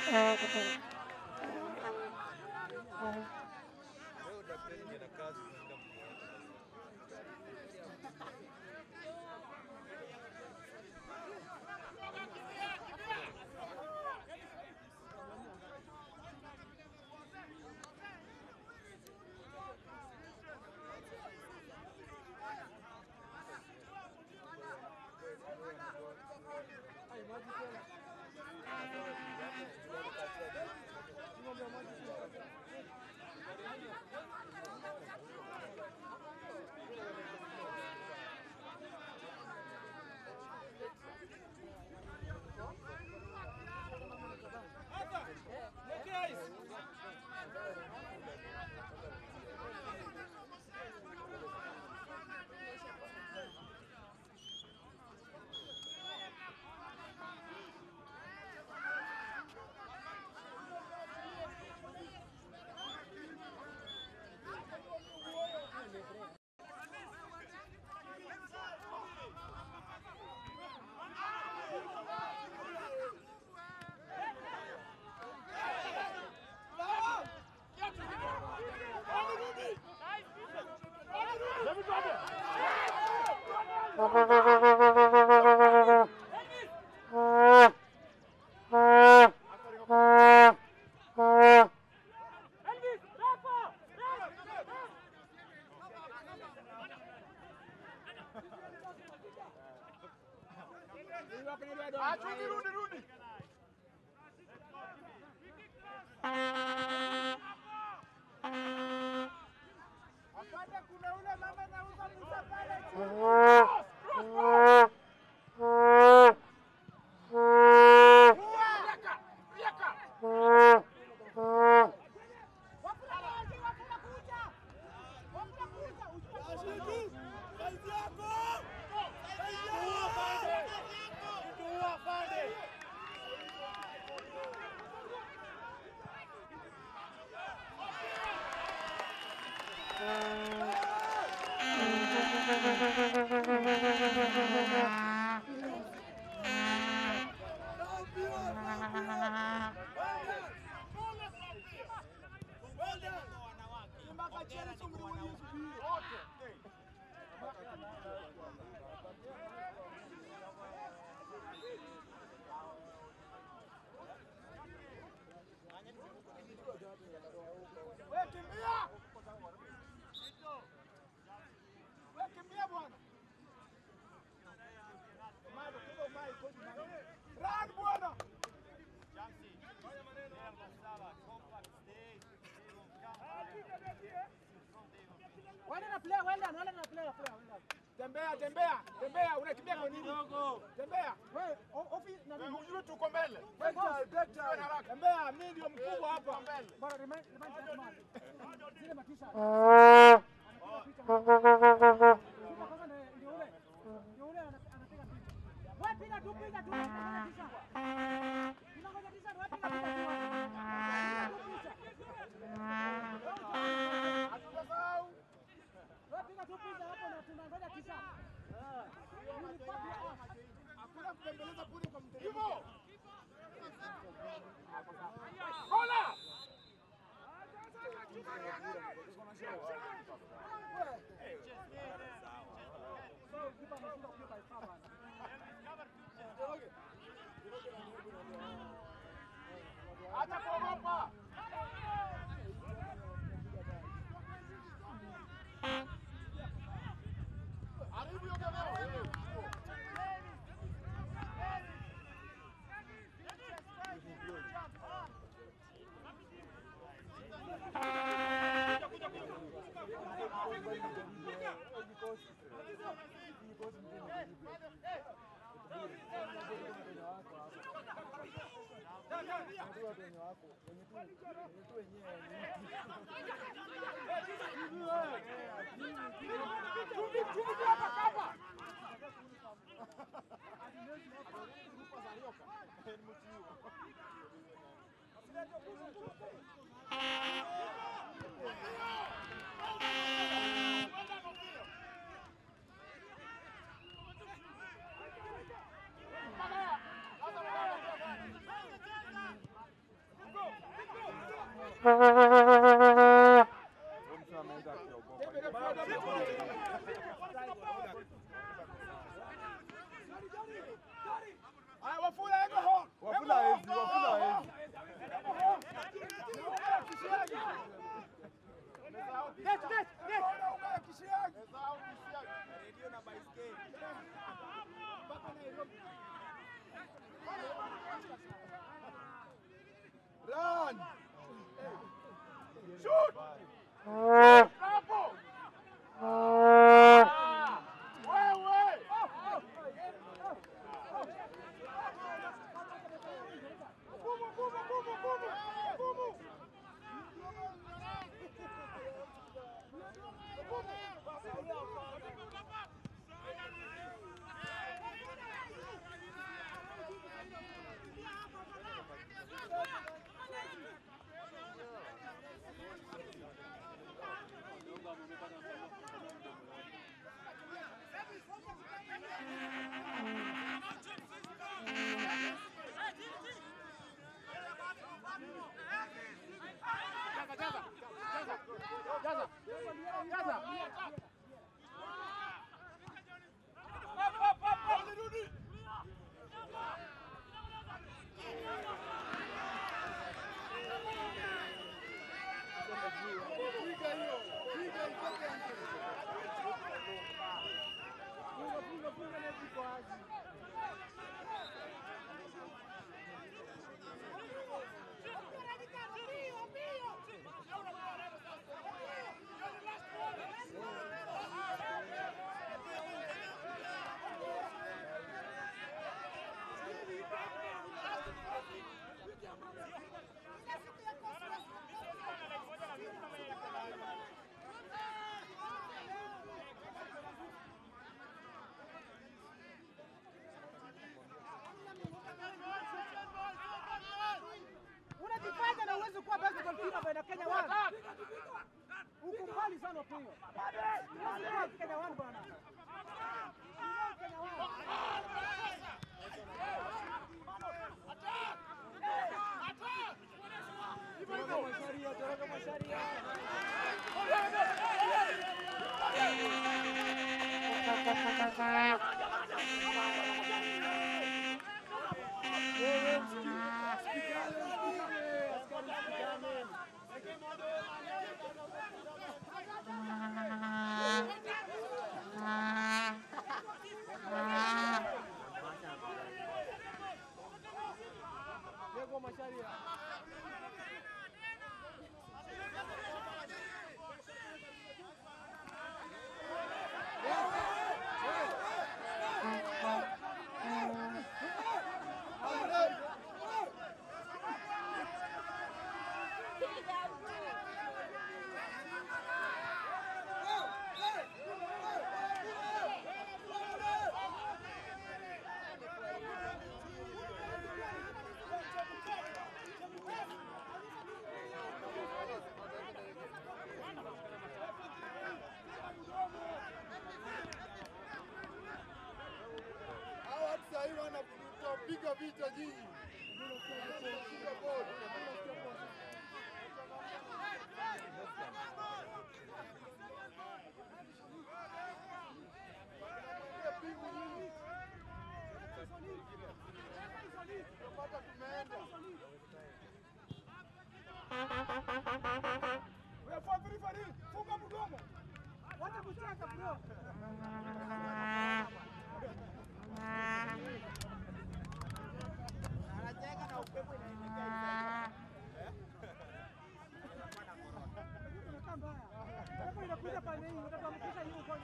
Achuni, rudi, rudi. Apande kuna ule mama anauza Musa pale chini. Wafula maji, wafula kuja. Wafula kuja, usiwe Wewe kimbia. Wewe kimbia bwana. Mado kido mai koji mai. Run bwana. Wale na player, wale na wale na player, player. Tembea, tembea, tembea, unakimbia kwa nini? Tembea. Wewe ofisi na nini? Ujue tuko mbele. Wewe boss, Tembea, mimi ndio mkubwa hapa. Bwana, remind remind that man. Zile matisha. Piga kwanza ndio- ndio ule. Ndio ule ana- anapiga picha. Wewe piga tu, piga tu. Unangoja tisha. Unangoja tisha, wewe piga piga tu. Piga tu picha. Wewe piga tu picha hapo na tunangoja tisha. You will fuck your ass. Hakuna kubembeleza bure kwa mtego. Hivyo. Kola. Acha kuogopa. Haribu hiyo kamera. Haya, Wafula eko hon. Wafula hawezi, Wafula hawezi. Net, net, net. Run! Shoot! Hapo! Ah! Wewe! Gumu, gumu, gumu, gumu, gumu. Piga hiyo, piga itoke nje. Unajifanya na uwezi kuwa best goalkeeper bwana Kenya One. Uko mbali sana pia. Huwezi kuwa Kenya One bwana. Kenya One. Hao watu saa hii wanapiga vita nyinyi. Piga bodi. Piga pingu nyinyi. Tunapata tumeenda. Wewe fuata referee, funga mdomo. Wacha kucheka bro. Unakaa mbaya. Hapo inakuja pale hii, utatamkisha hiyo kwa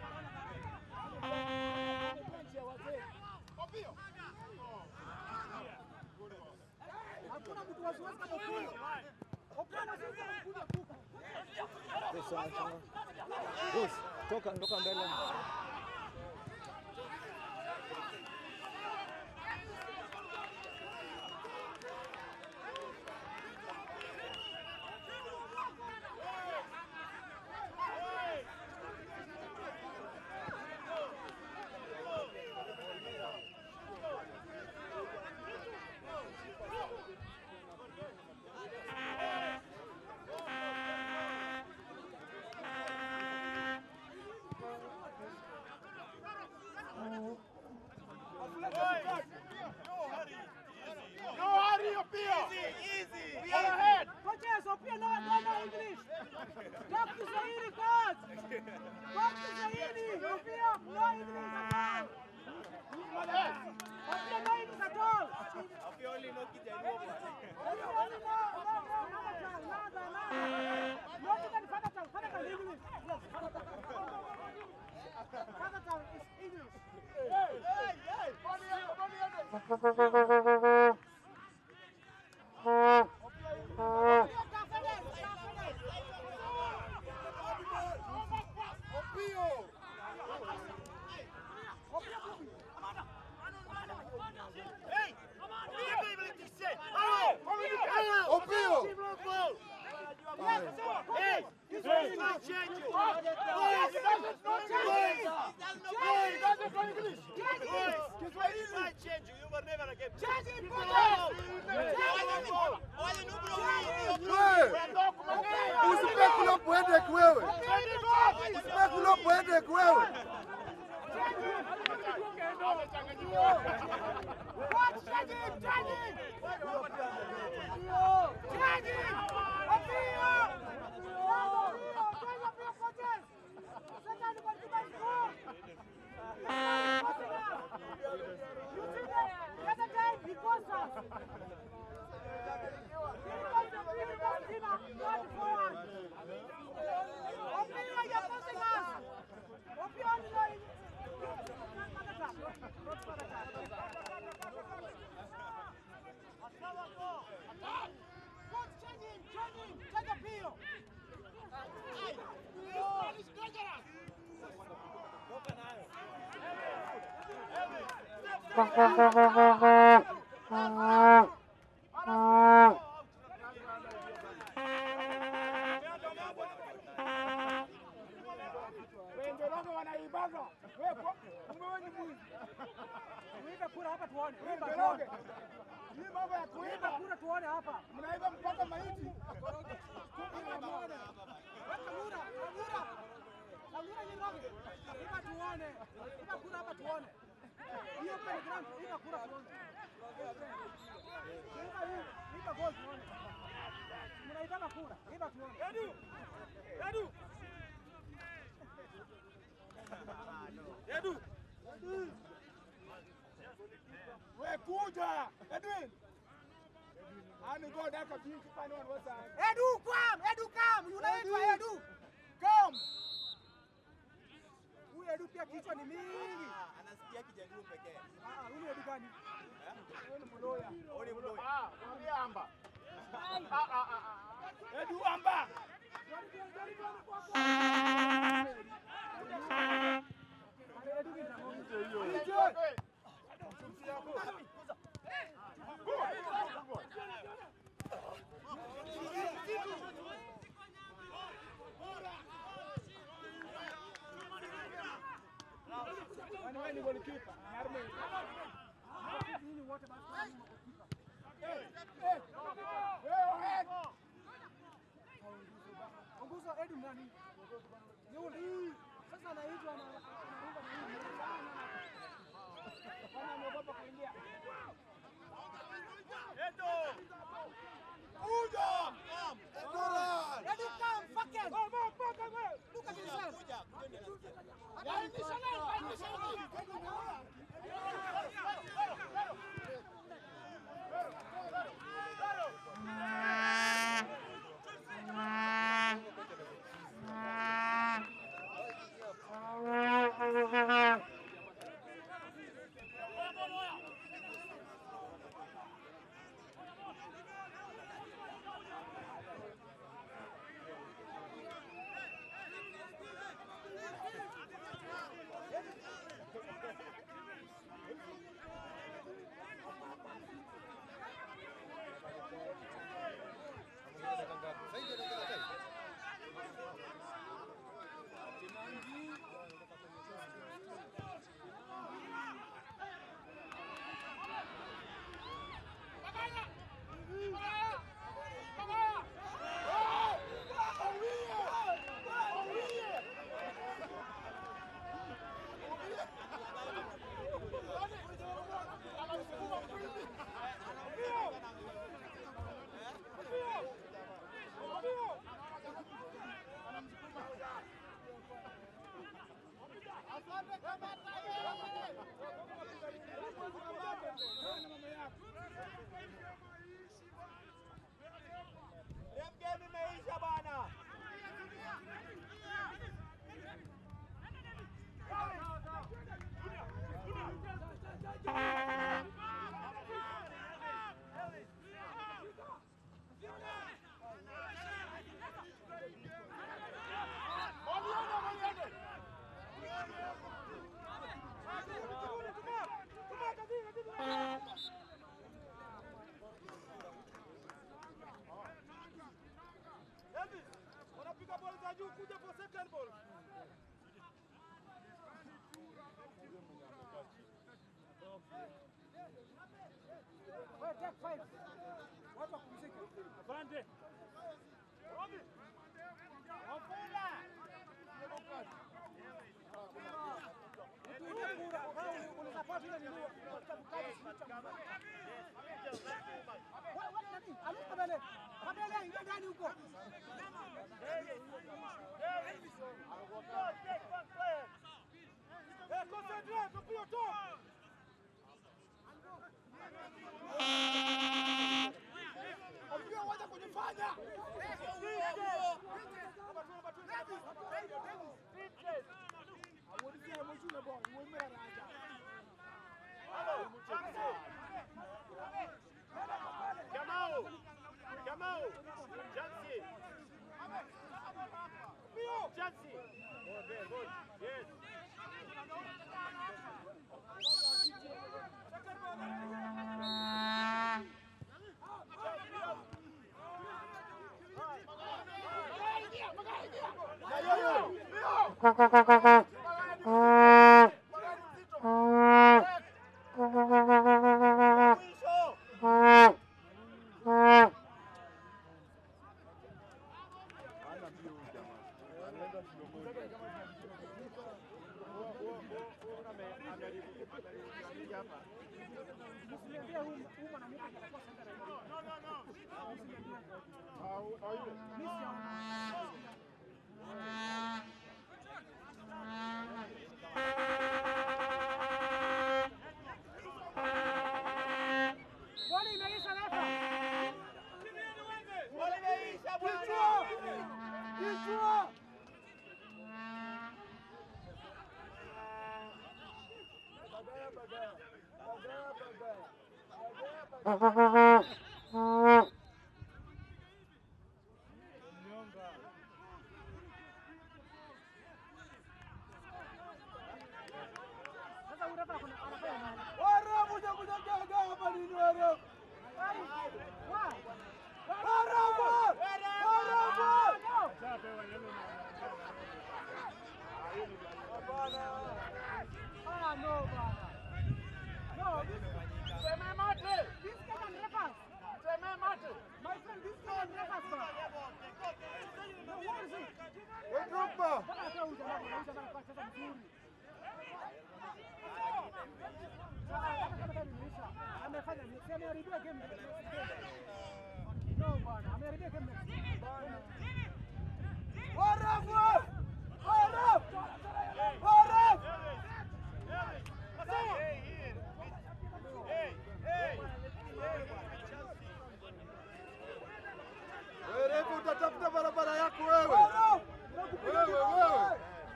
Hakuna mtu wasiwasi kama Opio. Opio sisi anakuja kuka. Yes, acha. Yes, toka toka mbele. Opio. Hey! Vieni, Valentin, sei! Allora! Opio. Hey! This one is not changing! Boys! Boys! Boys! This one is not changing! You were never again! Wewe. Usipekulop Wedek wewe. Usipekulop Wedek wewe. Wendelongo wanaibaga. Wewe kwa umewe ni mwizi. Uibe kura hapa tuone. Uiba Wendelonge. tuone. Hii mambo ya Uiba kuiba. kura tuone hapa. Mnaiba mpaka maiti. Uiba tuone. Weka kura, kura. Kura nyingi. Iba tuone. Iba kura hapa tuone. Hiyo telegram iba kura tuone. Iba hii, iba goal tuone. Mnaibana kura, iba tuone. Edu. Edu. Edu. Wewe kuja. Edwin. Ani go daka binti pani wan wasa. Edu kam, Edu kam. Unaitwa Edu. Come. Huyu Edu pia kichwa ni mingi. Anasikia kijaluo pekee. Ah, huyu Edu gani? Wewe ni mloya. Ole mloya. Ah, mwambie amba. Ah ah ah. ah. Edu amba. Edu ni nani? Enjoy. Kwani wewe ni golikipa? Narme. Nini wote basi? Eh, eh. Wewe head. Onguzo Edu nani? Yule. Sasa anaitwa na anaimba na hii. Kwani ameogopa kuingia? Edo! Kuja. Edu kam, fuck it. Look at yourself. Kuja juu, kuja for second ball. Wewe take five. Watu wapumzike. Afande. Utulie kura. Kama unasupport ile nini? Katika mkazo sisi cha mbele. Wewe wewe nani? Aluka mbele. Kabele ingia ndani huko. Eh, concentrate, Kapio, toa. Unajua wacha kujifanya. Kamau! Kamau! Jansi! Jansi! Okay, good. Yes. Msiniambie huyu huyu mwanamke atakuwa sasa na hiyo. Mimi siaona. Boli imeisha refa. Sasa huyu refa kuna- anafanya nini? Warabu kuja kujaga hapa nini warabu? Wa- Warabu! Warabu! Ah, no, bana. No, this Seme mate! this guy can refers. Seme mate! My friend, this guy can refers, bana. No, what is it? We Drogba! Mpaka atoe huyu jamaa, huyu jamaa alikuwa anacheza vizuri. Sasa hata kama gari imeisha, amefanya ni- si ameharibia game next game. No, bana, ameharibia game next game. Warabu! Warabu! Warabu! Wewe refu utatafuta barabara yako wewe. Wewe wewe.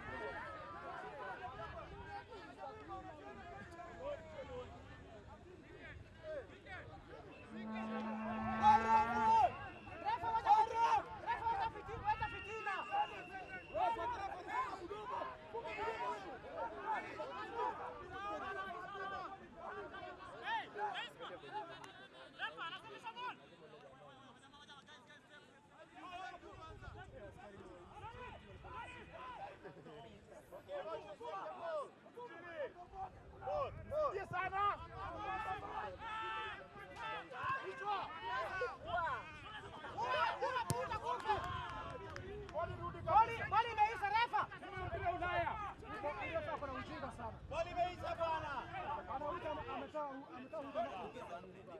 Refa, wacha fitina. Refa, wacha fitina, wacha fitina. Sikia sana. Boli, boli imeisha refa. Mpira Ulaya. Huyo refa ako na ujinga sana. Boli imeisha bwana. Anauita ametoa ametoa huduma.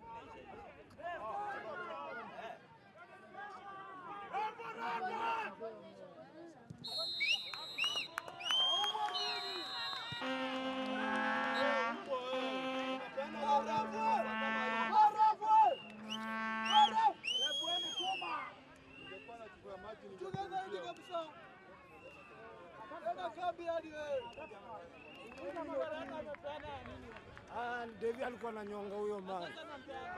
Ah, Devi alikuwa ananyonga huyo mama. Sasa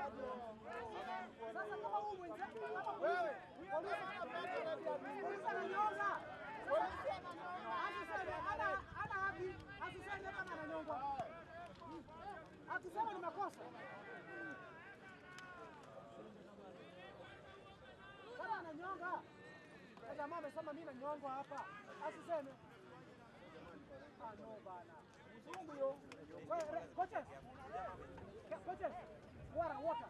kama huyu mwenzake kama wewe polisi polisi ananyonga. Asiseme ana ana haki, asiseme kama ananyongwa. Akisema ni makosa. Kama ananyonga. Sasa jamaa amesema mimi nanyongwa hapa, asiseme ah, no bana, mzungu yo. Wewe re- coaches, Ke- coaches, water water.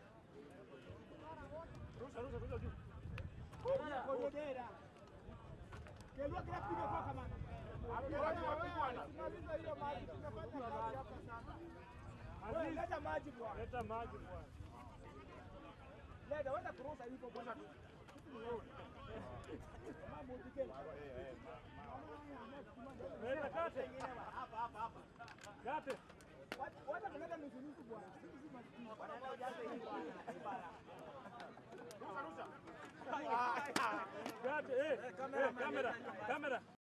Rusha, rusha, rusha juu. Kododera. Kelua kila piga kwa kama. Maliza hiyo maji, tumepata kazi hapa sana. Wewe leta maji bwana. Leta maji bwana. Leta wenda kurusa hivyo bwana. Mambo utikeni. Leta kate. Kate. Wacha kuleta nusu nusu bwana. Sisi si maskini. Kate, eh. Eh, kamera, kamera.